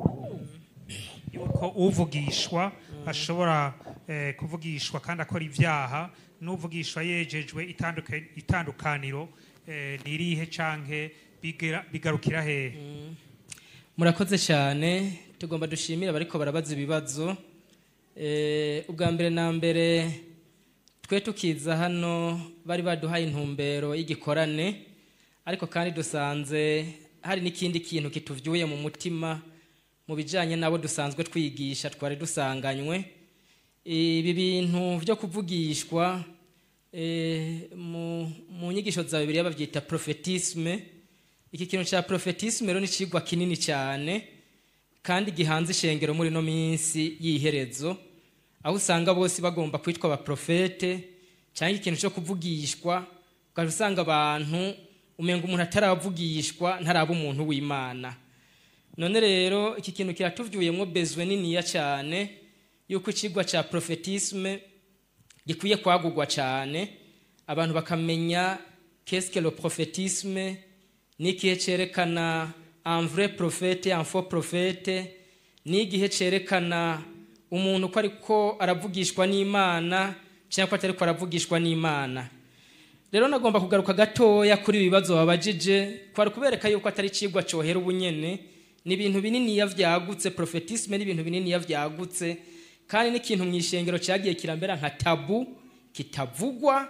yuko uvugishwa ashobora eh, kuvugishwa kandi akora ibyaha n'uvugishwa yejejwe itanduka- itandukaniro eh, ni irihe canke bigera- bigarukira hehe murakoze cyane tugomba dushimira abariko barabaza ibibazo Eh, ubwa mbere na mbere twe tukiza hano bari baduhaye intumbero y'igikorane ariko kandi dusanze hari n'ikindi kintu kituvyuye mu mutima mu bijanye n'abo dusanzwe twigisha twari dusanganywe ibi bintu byo kuvugishwa eh, mu, mu nyigisho za bibiliya babyita profetisme iki kintu cya profetisme rero ni ikigwa kinini cyane kandi gihanze ishengero muri ino minsi y'iherezo aho usanga bose bagomba kwitwa abaprofete cyangwa ikintu cyo kuvugishwa ukajya usanga abantu umenga umuntu ataravugishwa ntaraba umuntu w'imana none rero iki kintu kiratuvyuyemo bezwe niniya cyane yuko ikigwa cya profetisme gikwiye kwagurwa cyane abantu bakamenya qu'est-ce le prophétisme n'igihe cyerekana un vrai prophète un faux prophète n'igihe cyerekana umuntu ko ariko aravugishwa n'imana cyangwa ko atariko aravugishwa n'imana rero nagomba kugaruka gatoya kuri ibi bibazo babajije kwari kubereka yuko atari ikigwa cyohera ubunyene ni ibintu bininiya vyagutse profetisme ni ibintu bininiya vyagutse kandi n'ikintu mu ishengero cyagiye kirambera nka tabu kitavugwa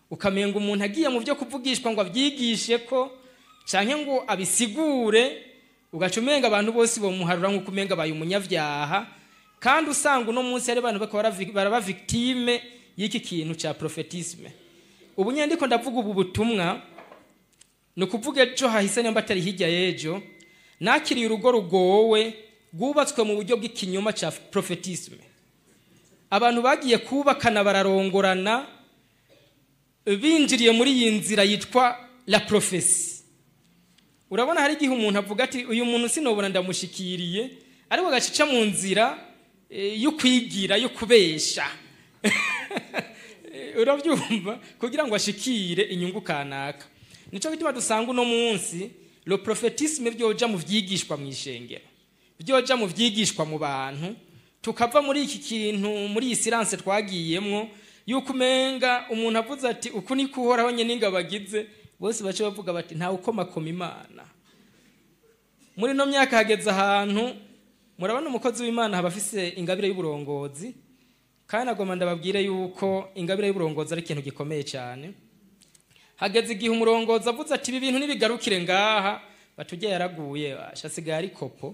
ukamenga umuntu agiye mu byo kuvugishwa ngo abyigishe ko cyangwa ngo abisigure ugaca umenga abantu bose bamuharura nk'uko umenga abaye umunyabyaha kandi usanga uno munsi hari abantu baraba victime y'iki kintu cya profetisme ubu nyine ndiko ndavuga ubu butumwa ni ukuvuga ejo hahise nimba atari hirya y'ejo nakiriye urugo rugowe rwubatswe mu buryo bw'ikinyoma cya profetisme abantu bagiye kubakana bararongorana binjiriye muri iyi nzira yitwa la profesi urabona hari igihe umuntu avuga ati uyu muntu sinobona ndamushikiriye ariko agacica mu nzira yo kwigira yo kubesha urabyumva kugira ngo ashikire inyungu kanaka nicyo gituma dusanga uno munsi lo profetisme byoja mu vyigishwa mu ishengero byoja mu vyigishwa mu bantu tukava muri iki kintu muri iyi silence twagiyemwo yuko umenga umuntu avuze ati uku ni kuhoraho nyine ingabo agize bose bace bavuga bati ntawe ukomakoma imana muri ino myaka hageze ahantu murabona umukozi w'imana haba afise ingabire y'uburongozi kandi nagomba ndababwire yuko ingabire y'uburongozi ari ikintu gikomeye cyane hageze igihe umurongozi avuze ati ibi bintu nibigarukire ngaha batujye yaraguye ashasigaye ari kopo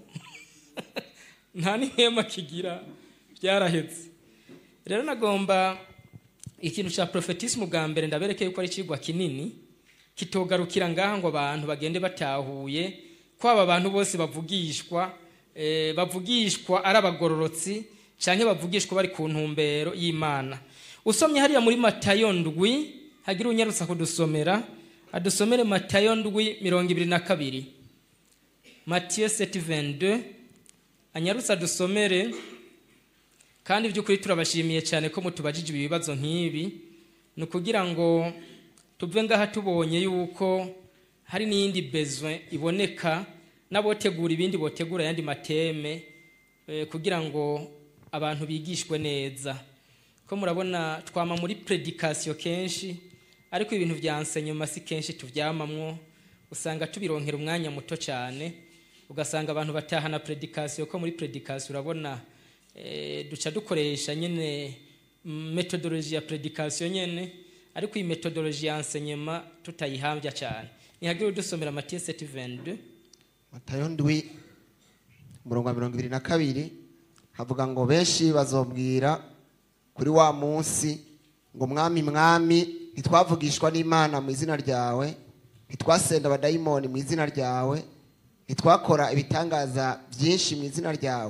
nta n'ihema kigira byarahetse rero nagomba ikintu cya profetisme bwa mbere ndabereke yuko ari ikigwa kinini kitogarukira ngaha ngo abantu bagende batahuye ko aba bantu bose bavugishwa bavugishwa ari abagororotsi cyangwa bavugishwa bari ku ntumbero y'imana usomye hariya muri matayo ndwi hagira unyarutsa kudusomera adusomere matayo ndwi mirongo ibiri na kabiri matiyo seti vende anyarutse adusomere kandi by'ukuri turabashimiye cyane ko mutubajije ibi bibazo nk'ibi ni ukugira ngo tuve ngaha tubonye yuko hari n'iyindi bezwe iboneka n'abotegura ibindi botegura ayandi mateme kugira ngo abantu bigishwe neza ko murabona twama muri predikasiyo kenshi ariko ibintu bya nsenyuma si kenshi tubyamamwo usanga tubironkera umwanya muto cyane ugasanga abantu batahana predikasiyo ko muri predikasiyo urabona duca dukoresha nyine metodoloji ya predikasiyo nyine ariko iyi metodoloji ya nsenyuma tutayihambya cyane ntihagire udusomera matiyo seti vende matayo ndwi umurongo wa mirongo ibiri na kabiri havuga ngo benshi bazobwira kuri wa munsi ngo mwami mwami ntitwavugishwa n'imana mu izina ryawe ntitwasenda abadayimoni mu izina ryawe ntitwakora ibitangaza byinshi mu izina ryawe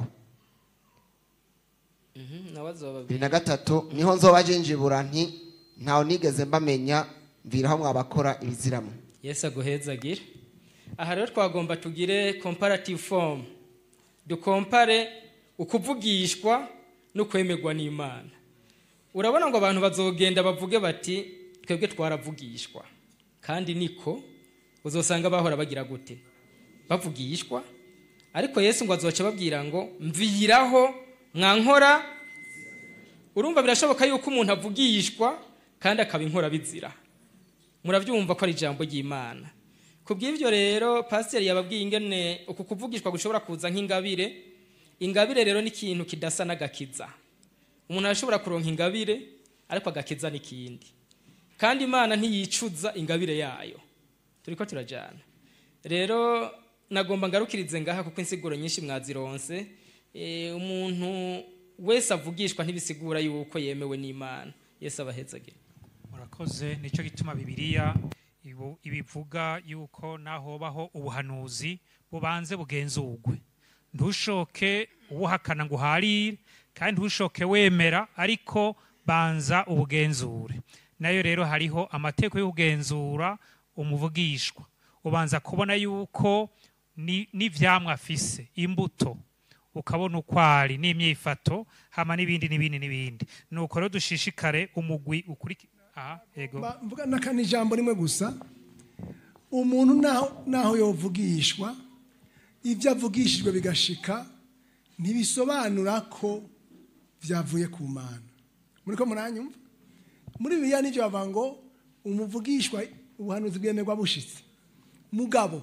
bibiri na gatatu niho nzoba jinjibura nti ntawe nigeze mbamenya mviraho mwabakora ibiziramo yesu aguhezagire aha rero twagomba tugire comparative form dukompare ukuvugishwa no kwemerwa n'imana urabona ngo abantu bazogenda bavuge bati twebwe twaravugishwa kandi niko uzosanga bahora bagira gute bavugishwa ariko yesu ngo azoca babwira ngo mviraho mwankora urumva birashoboka yuko umuntu avugishwa kandi akaba inkora bizira murabyumva ko ari ijambo ry'imana ku bw'ibyo rero pasiteri yababwiye ingene uku kuvugishwa gushobora kuza nk'ingabire ingabire rero ni ikintu kidasa n'agakiza umuntu arashobora kuronka ingabire ariko agakiza n'ikindi kandi imana ntiyicuza ingabire yayo turi ko turajyana rero nagomba ngarukirize ngaha kuko insiguro nyinshi mwazironse umuntu wese avugishwa ntibisigura yuko yemewe n'imana yesu abahezagire murakoze nicyo gituma bibiliya ibivuga yuko nahobaho ubuhanuzi bubanze bugenzurwe ntushoke ubuhakana ngo uharire kandi ntushoke wemera ariko banza ubugenzure nayo rero hariho amategeko yo kugenzura umuvugishwa ubanza kubona yuko n'ibyamwa afise imbuto ukabona uko ari n'imyifato hama n'ibindi n'ibindi n'ibindi nuko rero dushishikare umugwi ukurikira aha yego mvuga n'akandi ijambo rimwe gusa umuntu naho yovugishwa ibyo avugishijwe bigashika ntibisobanura ko byavuye ku mana muri ko muranyumva muri biriya nibyo bavuga ngo umuvugishwa ubuhanuzi bwemerwa bushitse mugabo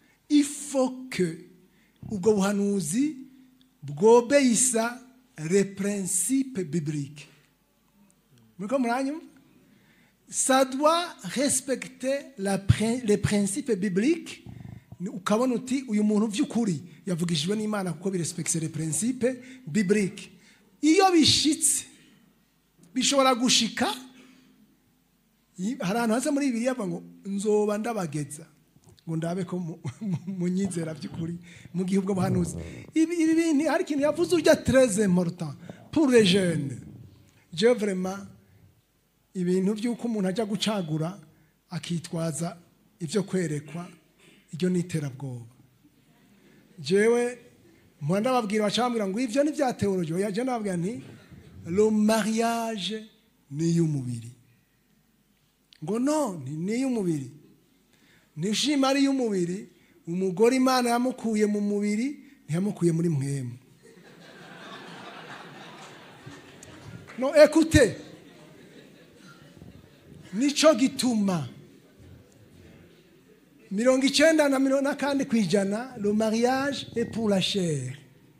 ifoke ubwo buhanuzi bwobeyisa le principe biblique muri ko muranyumva ça doit respecter la prin- les principes bibliques Ni- ukabona uti uyu muntu by'ukuri yavugishijwe n'imana kuko birespekise les principes bibliques iyo bishitse bishobora gushika i- hari ahantu hasa muri bibiliya bavuga ngo nzoba ndabageza ngo ndabe ko mu- mu- munyizera by'ukuri mu gihe ubwo buhanuzi ibi ibi bintu hari ikintu yavuze urya très important pour les jeunes je vraiment ibintu by'uko umuntu ajya gucagura akitwaza ibyo kwerekwa iryo ni iterabwoba jewe mpora ndababwira baca bambwira ngo ibyo ni bya teoloji oya je nababwira nti le mariage ni iy'umubiri ngo no ni ni iy'umubiri nishima ari iy'umubiri umugore imana yamukuye mu mubiri ntiyamukuye muri mwemu no ekute nico gituma mirongo icyenda na mirongo na kandi ku ijana le mariage est pour la chair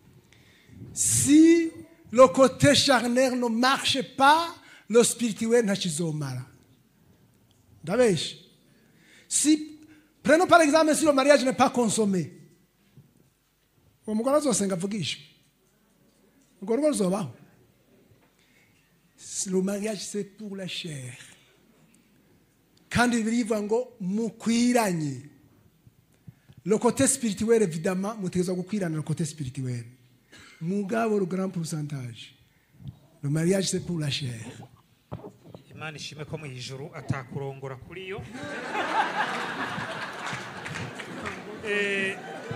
si le côté charnel ne marche pas le spirituel ntakizomara ndabeshe si prenons par exemple si le mariage n'est pas consommé uwo mugore azosenga avugishwe urwo rugo ruzobaho le mariage c'est pour la chair kandi birivuga ngo mukwiranye le côté spirituel évidemment mutegerezwa gukwirana le côté spirituel mugabo le grand pourcentage le mariage c'est pour la chair imana ishime ko mu ijuru atakurongora kuri yo Eh,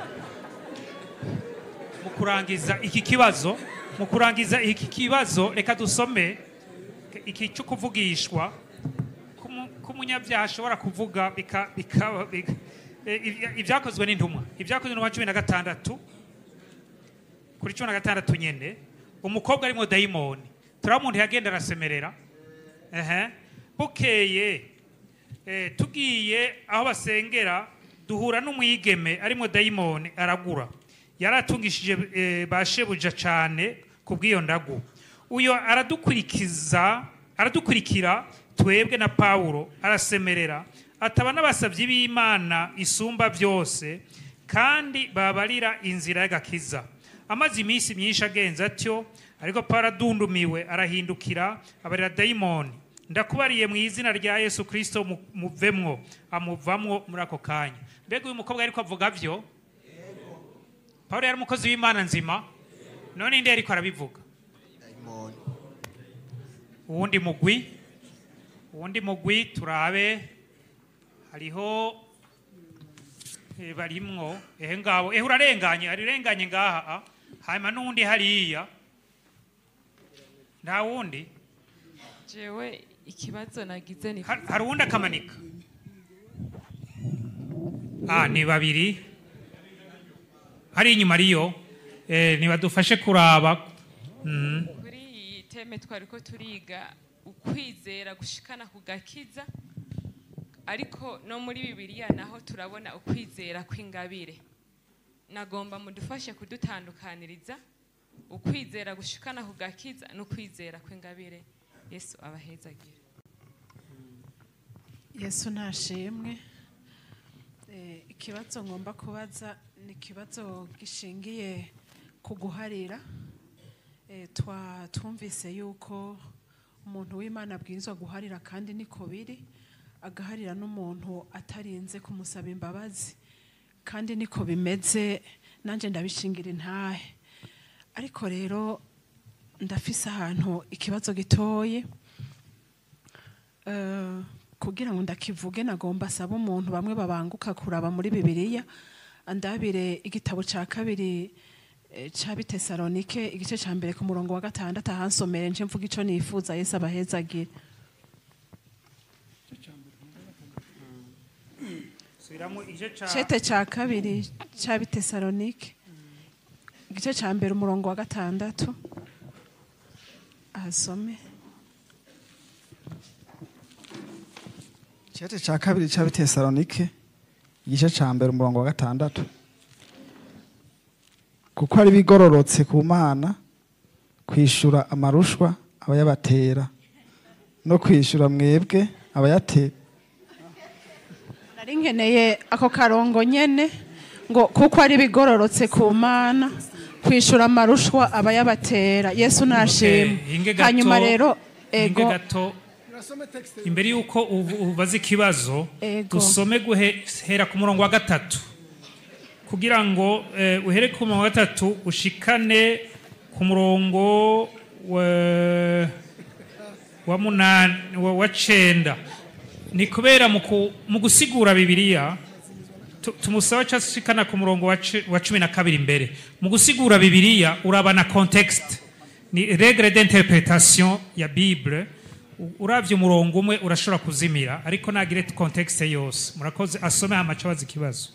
mu kurangiza iki kibazo mu kurangiza iki kibazo reka dusome iki cyo kuvugishwa k'umu- k'umunyabyaha ashobora kuvuga bika- bikaba bika- eh, ibya- ibyakozwe n'intumwa ibyakozwe n'intumwa cumi na gatandatu kuri cumi na gatandatu nyine umukobwa arimo dayimoni turaba umuntu yagenda arasemerera ehe bukeye eh, tugiye aho basengera duhura n'umwigeme arimo dayimoni aragura yari atungishije eh, ba shebuja cyane ku bw'iyo ndagu uyo aradukurikiza aradukurikira twebwe na pawulo arasemerera ataba n'abasabyi b'imana isumba byose kandi babarira inzira y'agakiza amaze iminsi myinshi agenza atyo ariko pawulo adundumiwe arahindukira abarira dayimoni ndakubariye mu izina rya yesu kirisito mu- muvemwo amuvamwo muri ako kanya mbega uyu mukobwa ariko avuga byo pawulo yari umukozi w'imana nzima none indi ariko arabivuga uwundi mugwi uwundi mugwi turabe hariho eh, barimwo ehe ngabo ehe urarenganye arirenganye ngaha ah. hanyuma n'uwundi hariya nta wundi jewe ikibazo nagize ni Har- hari uwundi akamanika ah ni babiri hari inyuma ariyo eh, nibadufashe kuraba mm. kuri iyi teme twari ko turiga ukwizera gushikana ku gakiza ariko no muri bibiliya naho turabona ukwizera kw'ingabire nagomba mudufashe kudutandukaniriza ukwizera gushikana ku gakiza n'ukwizera kw'ingabire yesu abahezagire yesu nashimwe Eh, ikibazo ngomba kubaza ni ikibazo gishingiye ku guharira Eh, twa twumvise yuko umuntu w'imana abwirizwa guharira kandi niko biri agaharira n'umuntu atarinze kumusaba imbabazi kandi niko bimeze nanjye ndabishingira intahe ariko rero ndafise ahantu ikibazo gitoye Eh, kugira ngo ndakivuge nagomba asaba umuntu bamwe babanguka kuraba muri bibiliya andabire igitabo cya kabiri eh, ca bitesalonike igice cya mbere ku murongo wa gatandatu ahansomere nje mvuga ico nifuza yesu abahezagire subiramo igice ca cete cya kabiri cya bitesalonike igice cya mbere umurongo wa gatandatu ahasome Icyete cya kabiri cya Bitesalonike igice cya mbere umurongo wa gatandatu kuko ari bigororotse ku mana kwishyura amarushwa aba yabatera no kwishyura mwebwe abayatera nari nkeneye ako karongo nyene ngo kuko ari bigororotse ku mana kwishura amarushwa aba yabatera yesu nashima hinge gato hanyuma rero hinge ego gato imbere y'uko ubu- ubaza ikibazo Ego. dusome guhera ku murongo wa gatatu kugira ngo eh, uhere ku murongo wa gatatu ushikane ku murongo wa, wa munani wa, wa cenda ni kubera mu ku- mu gusigura bibiliya tu- tumusaba ca shikana ku murongo wa ci- wa cumi na kabiri imbere mu gusigura bibiliya urabana context ni regre d'interpretation ya bible U- uravye umurongo umwe urashobora kuzimira ariko nagire context yose murakoze asome hama aca abaza ikibazo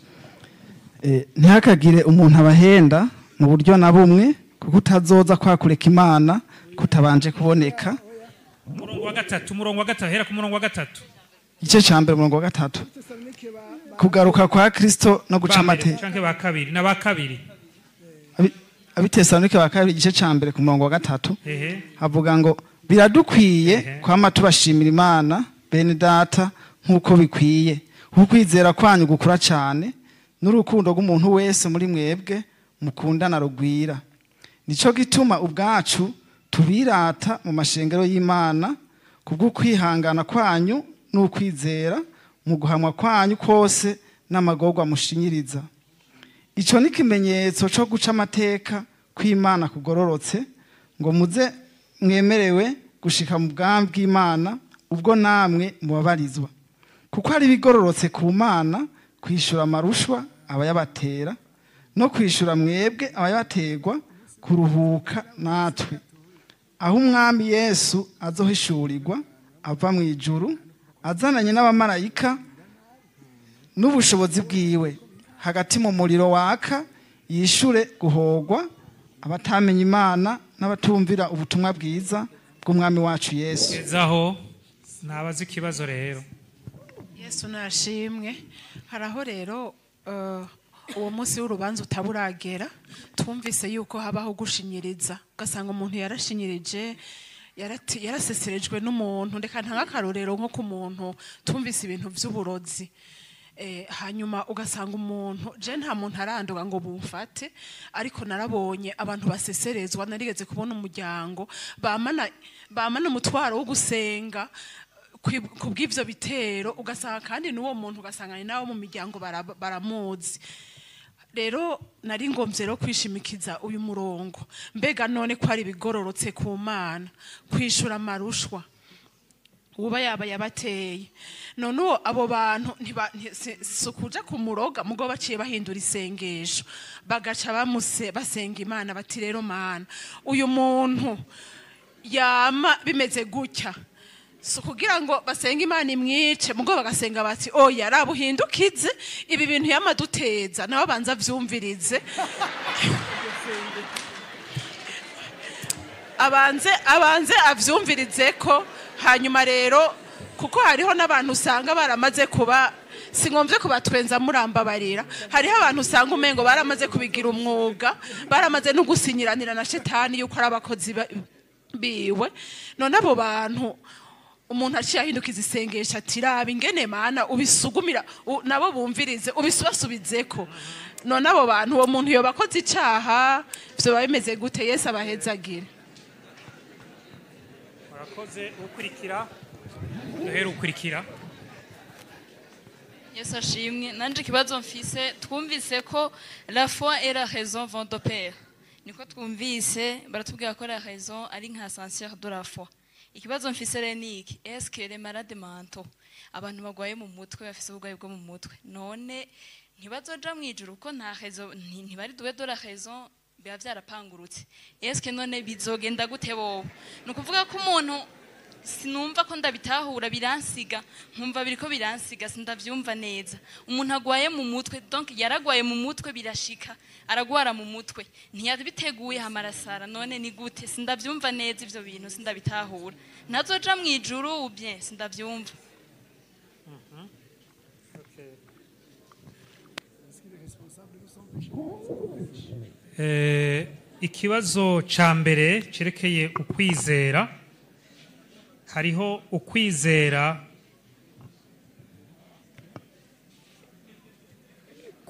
Eh, ntihakagire umuntu abahenda mu buryo na bumwe kuko utazoza kwakureka imana kutabanje kuboneka umurongo wa gatatu umurongo wa gatatu hera ku murongo wa gatatu igice cya mbere umurongo wa gatatu kugaruka kwa kristo no guca Ba mbere amateka canke ba kabiri na ba kabiri abitesalonike ba kabiri igice cya mbere ku murongo wa gatatu ehe havuga ngo biradukwiye kwama tubashimira imana bene data nk'uko bikwiye kuko ukwizera kwanyu gukura cyane n'urukundo rw'umuntu wese muri mwebwe mukundana rugwira nicyo gituma ubwacu tubirata mu mashengero y'imana kubw'ukwihangana kwanyu n'ukwizera mu guhamwa kwanyu kose n'amagorwa mushinyiriza icyo ni ikimenyetso cyo guca amateka kw'imana kugororotse ngo muze mwemerewe gushika mu bwami bw'imana ubwo namwe mubabarizwa kuko hari ibigororotse ku mana kwishyura amarushwa abayabatera no kwishyura mwebwe abayabaterwa kuruhuka natwe aho umwami yesu azohishurirwa ava mu ijuru azananye n'abamarayika n'ubushobozi bwiwe hagati mu muriro waka yishure guhogwa abatamenya imana n'abatumvira ubutumwa bwiza bw'umwami wacu yesu gezaho nabaza ikibazo rero yesu nashimwe hari aho rero eh, uwo munsi w'urubanza utaburagera twumvise yuko habaho gushinyiriza ugasanga umuntu yarashinyirije yarati- yaraseserejwe n'umuntu reka ntange akarorero nko ku muntu twumvise ibintu by'uburozi Eh, hanyuma ugasanga umuntu je nta muntu aranduka ngo bumfate ariko narabonye abantu baseserezwa narigeze kubona umuryango bamana bamana umutwaro wo gusenga kwi- kubw'ivyo bitero ugasanga kandi n'uwo muntu ugasanga ni nawe mu miryango bara- baramuzi rero nari ngombye rero kwishimikiza uyu murongo mbega none ko ari ibigororotse ku mana kwishura amarushwa uba yaba yabateye none uwo abo bantu ntiba- nti- si si ukuja ku muroga mugo baciye bahindura isengesho bagaca bamuse basenga imana bati rero mana uyu muntu yama bimeze gutya si ukugira ngo basenge imana imwice mugo bagasenga bati oya raba uhindukize ibi bintu yamaduteza nawe abanza avyumvirize abanze abanze avyumvirize ko hanyuma rero kuko hariho n'abantu usanga baramaze kuba singombye kubatwenza murambabarira hariho abantu usanga umengo baramaze kubigira umwuga baramaze no gusinyiranira na shetani yuko ari abakozi ba- biwe none abo bantu umuntu aciye ahindukiza isengesho ati raba ingene mana ubisugumira u- nabo bumvirize ubisubasubizeko none abo bantu uwo muntu yoba akoze icaha vyoba bimeze gute yesu abahezagire murakoze ukurikira duhere ukurikira yesu ashimwe nanje ikibazo mfise twumvise ko la foi et la raison vont de pair niko twumvise baratubwira ko la raison ari nka ascenseur de la foi ikibazo mfise rero ni iki est-ce que les malades mentaux abantu bagwaye mu mutwe bafise uburwayi bwo mu mutwe none ntibazoja mu ijuru ko nta raison nti- ntibari dube de la raison biba vyarapangurutse est-ce que none bizogenda gute bobo ni ukuvuga ko umuntu sinumva ko ndabitahura biransiga nkumva biriko biransiga sindavyumva neza umuntu agwaye mu mutwe donc yaragwaye mu mutwe birashika aragwara mu mutwe ntiyabiteguye hamarasara none ni gute sindavyumva neza ivyo bintu sindabitahura ntazoja mu ijuru ou bien sindavyumva Eh, ikibazo ca mbere cerekeye ukwizera hariho ukwizera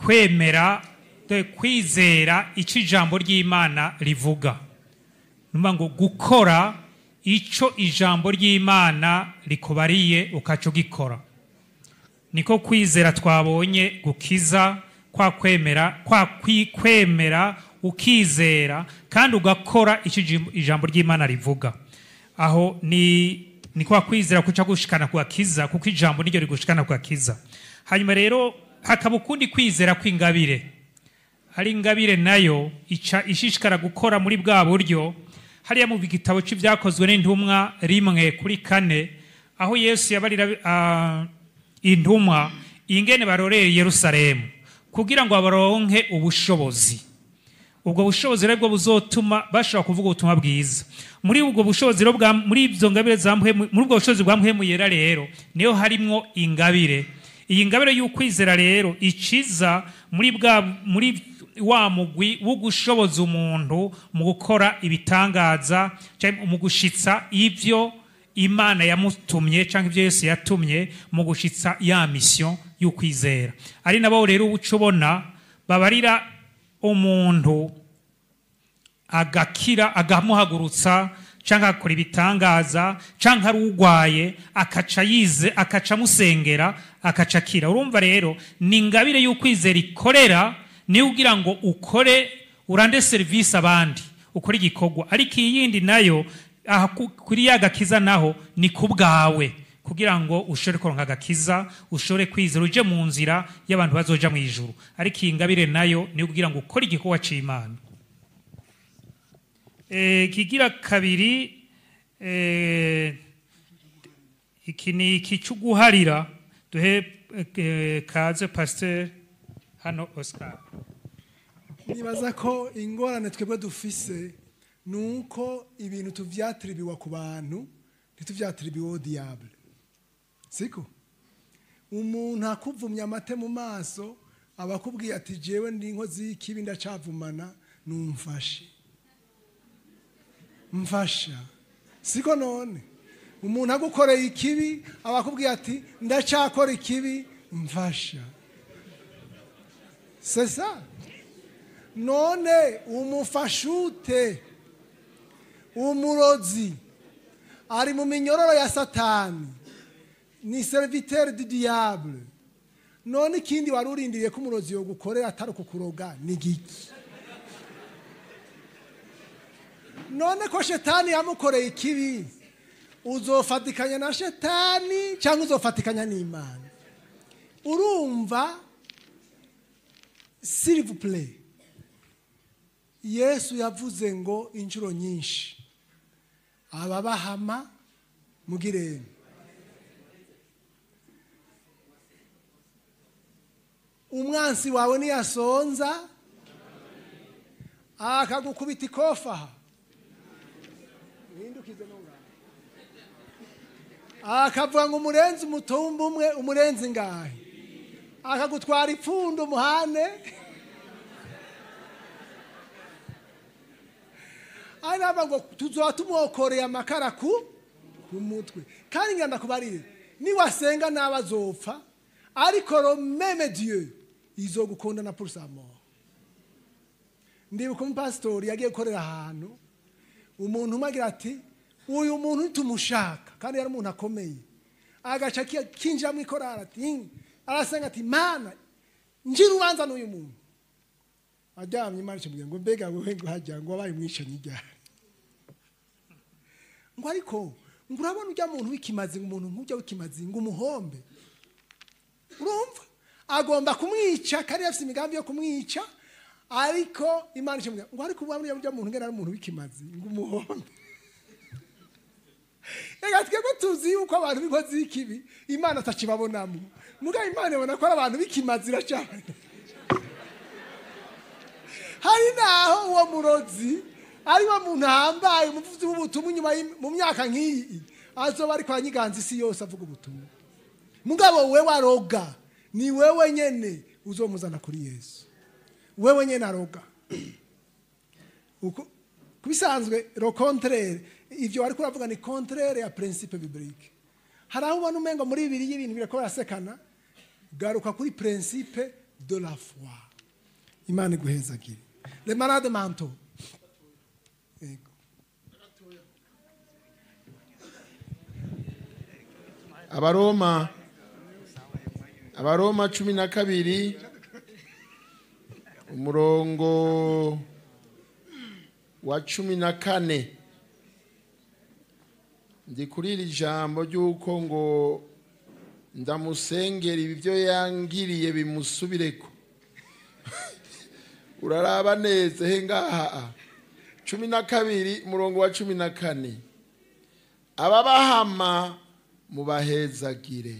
kwemera dore kwizera icyo ijambo ry'imana rivuga numva ngo gukora icyo ijambo ry'imana rikubariye ukaca ugikora niko kwizera twabonye gukiza kwa kwemera kwa kwi- kwemera ukizera kandi ugakora icyo ijim- ijambo ry'imana rivuga aho ni ni kwa kwizera kuca gushikana ku gakiza kuko ijambo niryo rigushikana ku gakiza hanyuma rero hakaba ukundi kwizera kw'ingabire hari ingabire nayo ica ishishikara gukora muri bwa buryo hariya mu gitabo cy'ibyakozwe n'intumwa rimwe kuri kane aho yesu yabarira ah, intumwa ingene barorera i yerusalemu kugira ngo baronke ubushobozi ubwo bushobozi rero bwo buzotuma bashobora kuvuga ubutumwa bwiza muri ubwo bushobozi rero bwa muri ibyo ngabire za mpwemu muri ubwo bushobozi bwa mpwemu yera rero niyo harimwo ingabire iyi ngabire y'ukwizera rero iciza muri bwa muri wa mugwi wo gushoboza umuntu mu gukora ibitangaza cyangwa mu gushitsa ibyo imana yamutumye cyangwa ibyo yesu yatumye mu gushitsa ya misiyo y'ukwizera ari nabo rero uca ubona babarira umuntu agakira agamuhagurutsa cyangwa agakora ibitangaza cyangwa ari urwaye akaca yize akaca amusengera akaca akira urumva rero ni ingabire y'ukwizera ikorera niyo ugira ngo ukore urande serivisi abandi ukore igikorwa ariko iyi yindi nayo aha ku- kuri ya gakiza naho ni ku bwawe kugira ngo ushobore kuronka agakiza ushobore kwizera uje mu nzira y'abantu bazoja mu ijuru ariko iyi ngabire nayo niyo kugira ngo ukore igikorwa cy'imana Eh, kigira kabiri eh, iki ni iki cyo guharira duhe eh, kaze pasiteri hano oscar nibaza ko ingorane twebwe dufise ni uko ibintu tuvyatiribiwa ku bantu ntituvyatiribiweho diyabule siko umuntu akuvumya amate mu maso aba akubwiye ati jewe ndi inkozi y'ikibi ndacavumana numfashe mfasha siko none umuntu agukoreye ikibi aba akubwiye ati ndacakora ikibi mfasha sesa none umufashute umurozi ari mu minyororo ya satani ni serviteur du diable none ikindi wari urindiriye ko umurozi yogukorera atari ukukuroga ni giki none ko shetani yamukoreye ikibi uzofatikanya na shetani cyangwa uzofatikanya n'imana urumva s'il vous plaît yesu yavuze ngo inshuro nyinshi ababahama mugirene umwansi wawe niyasonza akagukubita ikofa aha Uhindukize nungana. akavuga ngo umurenzi umutumba umwe umurenzi ngahe akagutwara ipfundo umuhane ari naba ngo tuzoba tumwokoreye amakara ku ku mutwe kandi ngenda kubarire niwasenga nawe azopfa ariko romeme dieu izogukunda na pour sa mort ndibuka umupasitori yagiye gukorera ahantu umuntu umwe agira ati uyu muntu ntitumushaka kandi yari umuntu akomeye agaca ki- kinjira mu ikorari ati "Hmm." arasenga ati mana ngira urubanza n'uyu muntu aryamye imana ikimubwira ngo mbega wowe ngo hajya ngo wabaye umwicanyi ryari ngo ariko ngo urabona ujya muntu w'ikimazi ngo umuntu nk'ujya w'ikimazi ngo umuhombe urumva agomba kumwica kandi afite imigambi yo kumwica ariko imana ikimubwira ngo ariko urabona ujya muntu ngena ari umuntu w'ikimazi ngo umuhombe reka twebwe tuzi yuko abantu b'inkozi y'ikibi imana atakibabonamo mugabo imana ibona ko ari abantu b'ikimazi iracyabona hari naho uwo murozi ari wo muntu ahambaye umuvuzi w'ubutumwa inyuma y'im- mu myaka nk'iyi azoba ariko aranyiganza isi yose avuga ubutumwa mugabo we waroga ni wewe nyene uzomuzana kuri yesu wewe nyene aroga Uko- kubisanzwe ro contraire ivyo wariko uravuga ni contraire ya principe biblique hari aho ubona umengo muri bibiri y'ibintu birako barasekana garuka kuri principe de la foi imana iguhezagire les malades mentaux Yego. abaroma abaroma cumi na kabiri umurongo wa cumi na kane ndi kuri iri jambo ry'uko ngo ndamusengera ibyo yangiriye bimusubireko uraraba neza he ngaha cumi na kabiri umurongo wa cumi na kane ababahama mubahezagire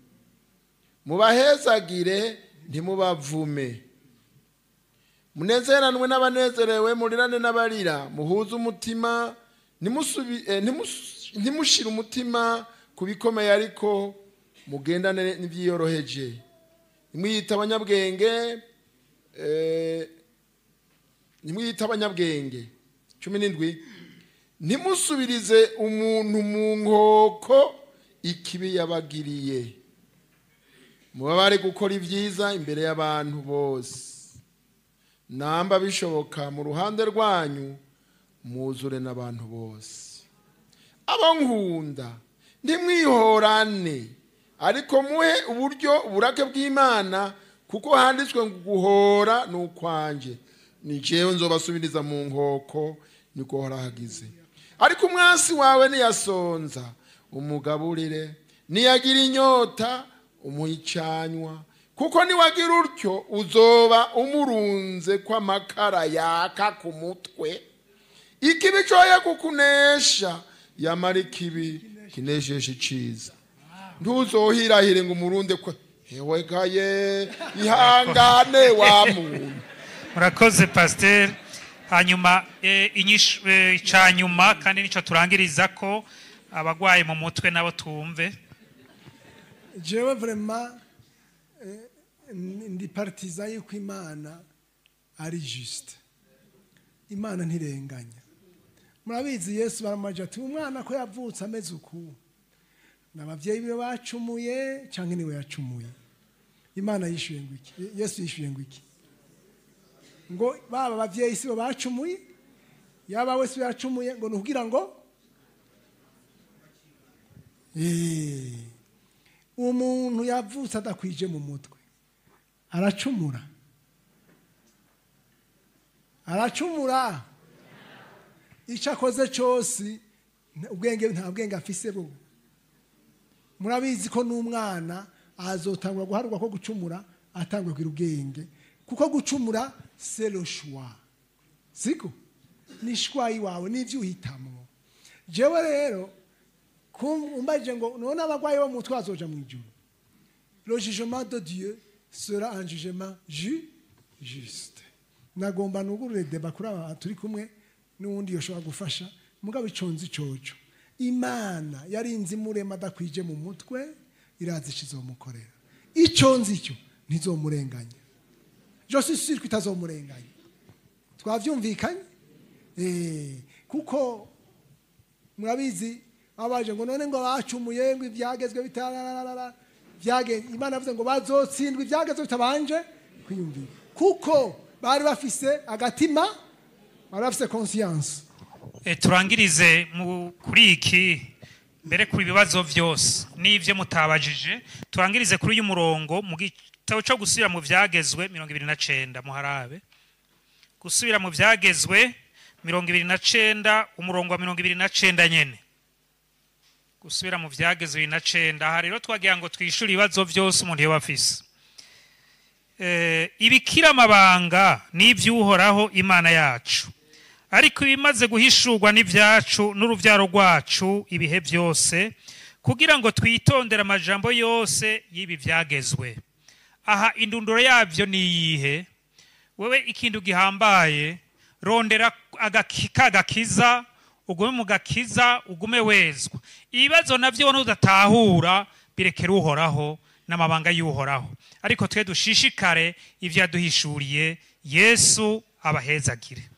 mubahezagire ntimubavume munezeranwe n'abanezerewe murirane n'abarira muhuze umutima ntimusubi- eh, ntimus- ntimushire umutima ku bikomeye ariko mugendane n'ibyiyoroheje ntimwiyite abanyabwenge eh, ntimwiyite abanyabwenge cumi n'indwi ntimusubirize umuntu mu nkoko ikibi yabagiriye mubabare gukora ibyiza imbere y'abantu bose namba bishoboka mu ruhande rwanyu muzure n'abantu bose abo nkunda ntimwihorane ariko muhe uburyo uburake bw'imana kuko handitswe ngo guhora ni ukwanjye ni jewe nzobasubiriza mu nkoko niko hagize ariko umwansi wawe niyasonza umugaburire niyagira inyota umuhicanywa kuko niwagira utyo uzoba umurunze kw'amakara yaka ku mutwe ikibi coye kukunesha yamara ikibi kinesheje iciza ntuzohirahire ngo umurunde kwe hewe gaye ihangane wa muntu murakoze pasiteri hanyuma eh, inyishu- eh, ica nyuma kandi nicyo turangiriza ko abagwaye mu mutwe nabo tumve jewe vraiment eh, ndi partisan yuko imana ari juste imana ntirenganya murabizi yesu baramaje ati umwana ko yavutse ameze uku n'ababyeyi be bacumuye cyangwa niwe yacumuye imana yishyuye ngo iki yesu yishyuye ngo iki ngo baba ababyeyi si bo bacumuye yaba we si we yacumuye ngo ni ukugira ngo Eh, umuntu yavutse adakwije mu mutwe aracumura aracumura icyo akoze cyose nta- ubwenge nta bwenge afise bwo murabizi ko n'umwana azotangwa guharurwa ko gucumura atangwa kugira ubwenge kuko gucumura c'est le choix siko ni shwayi wawe n'ibyo uhitamo jewe rero umbaje ngo none abarwayi bo mu mutwe bazoja mu ijuru le jugement de dieu sera un jugement ju juste nagomba nugurure deba kuri aba turi kumwe n'uwundi yoshobora gufasha mugabo iconze icoco imana yarinze imurema adakwije mu mutwe irazi ikizomukorera iconze icyo ntizomurenganya je suis sûr ko itazomurenganya twavyumvikanye eh kuko murabizi abaje ngo none ngo bacumuye ngo ibyagezwe bitararara byageze imana yavuze ngo bazotsindwa ibyagezwe bitabanje kwiyumvira kuko bari bafise agatima bari bafise conscience Eh, turangirize mu- kuri iki mbere kuri ibibazo byose n'ibyo mutabajije turangirize kuri uyu murongo mu gitabo cyo gusubira mu byagezwe mirongo ibiri na cenda muharabe gusubira mu byagezwe mirongo ibiri na cenda umurongo wa mirongo ibiri na cenda nyene gusubira mu byagezwe bibiri na cenda aha rero twagira ngo twishyure ibibazo byose umuntu yoba afise Eh, ibikira amabanga n'iby'uhoraho imana yacu ariko ibimaze guhishurwa n'ibyacu n'urubyaro rwacu ibihe byose kugira ngo twitondere amajambo yose y'ibi byagezwe aha indunduro yabyo ni iyihe wowe ikintu gihambaye rondera agaki- ka gakiza ugume mu gakiza ugume wezwa ibibazo nabyo nudatahura birekere uhoraho n'amabanga y'uhoraho ariko twe dushishikare ibyo yaduhishuriye yesu abahezagire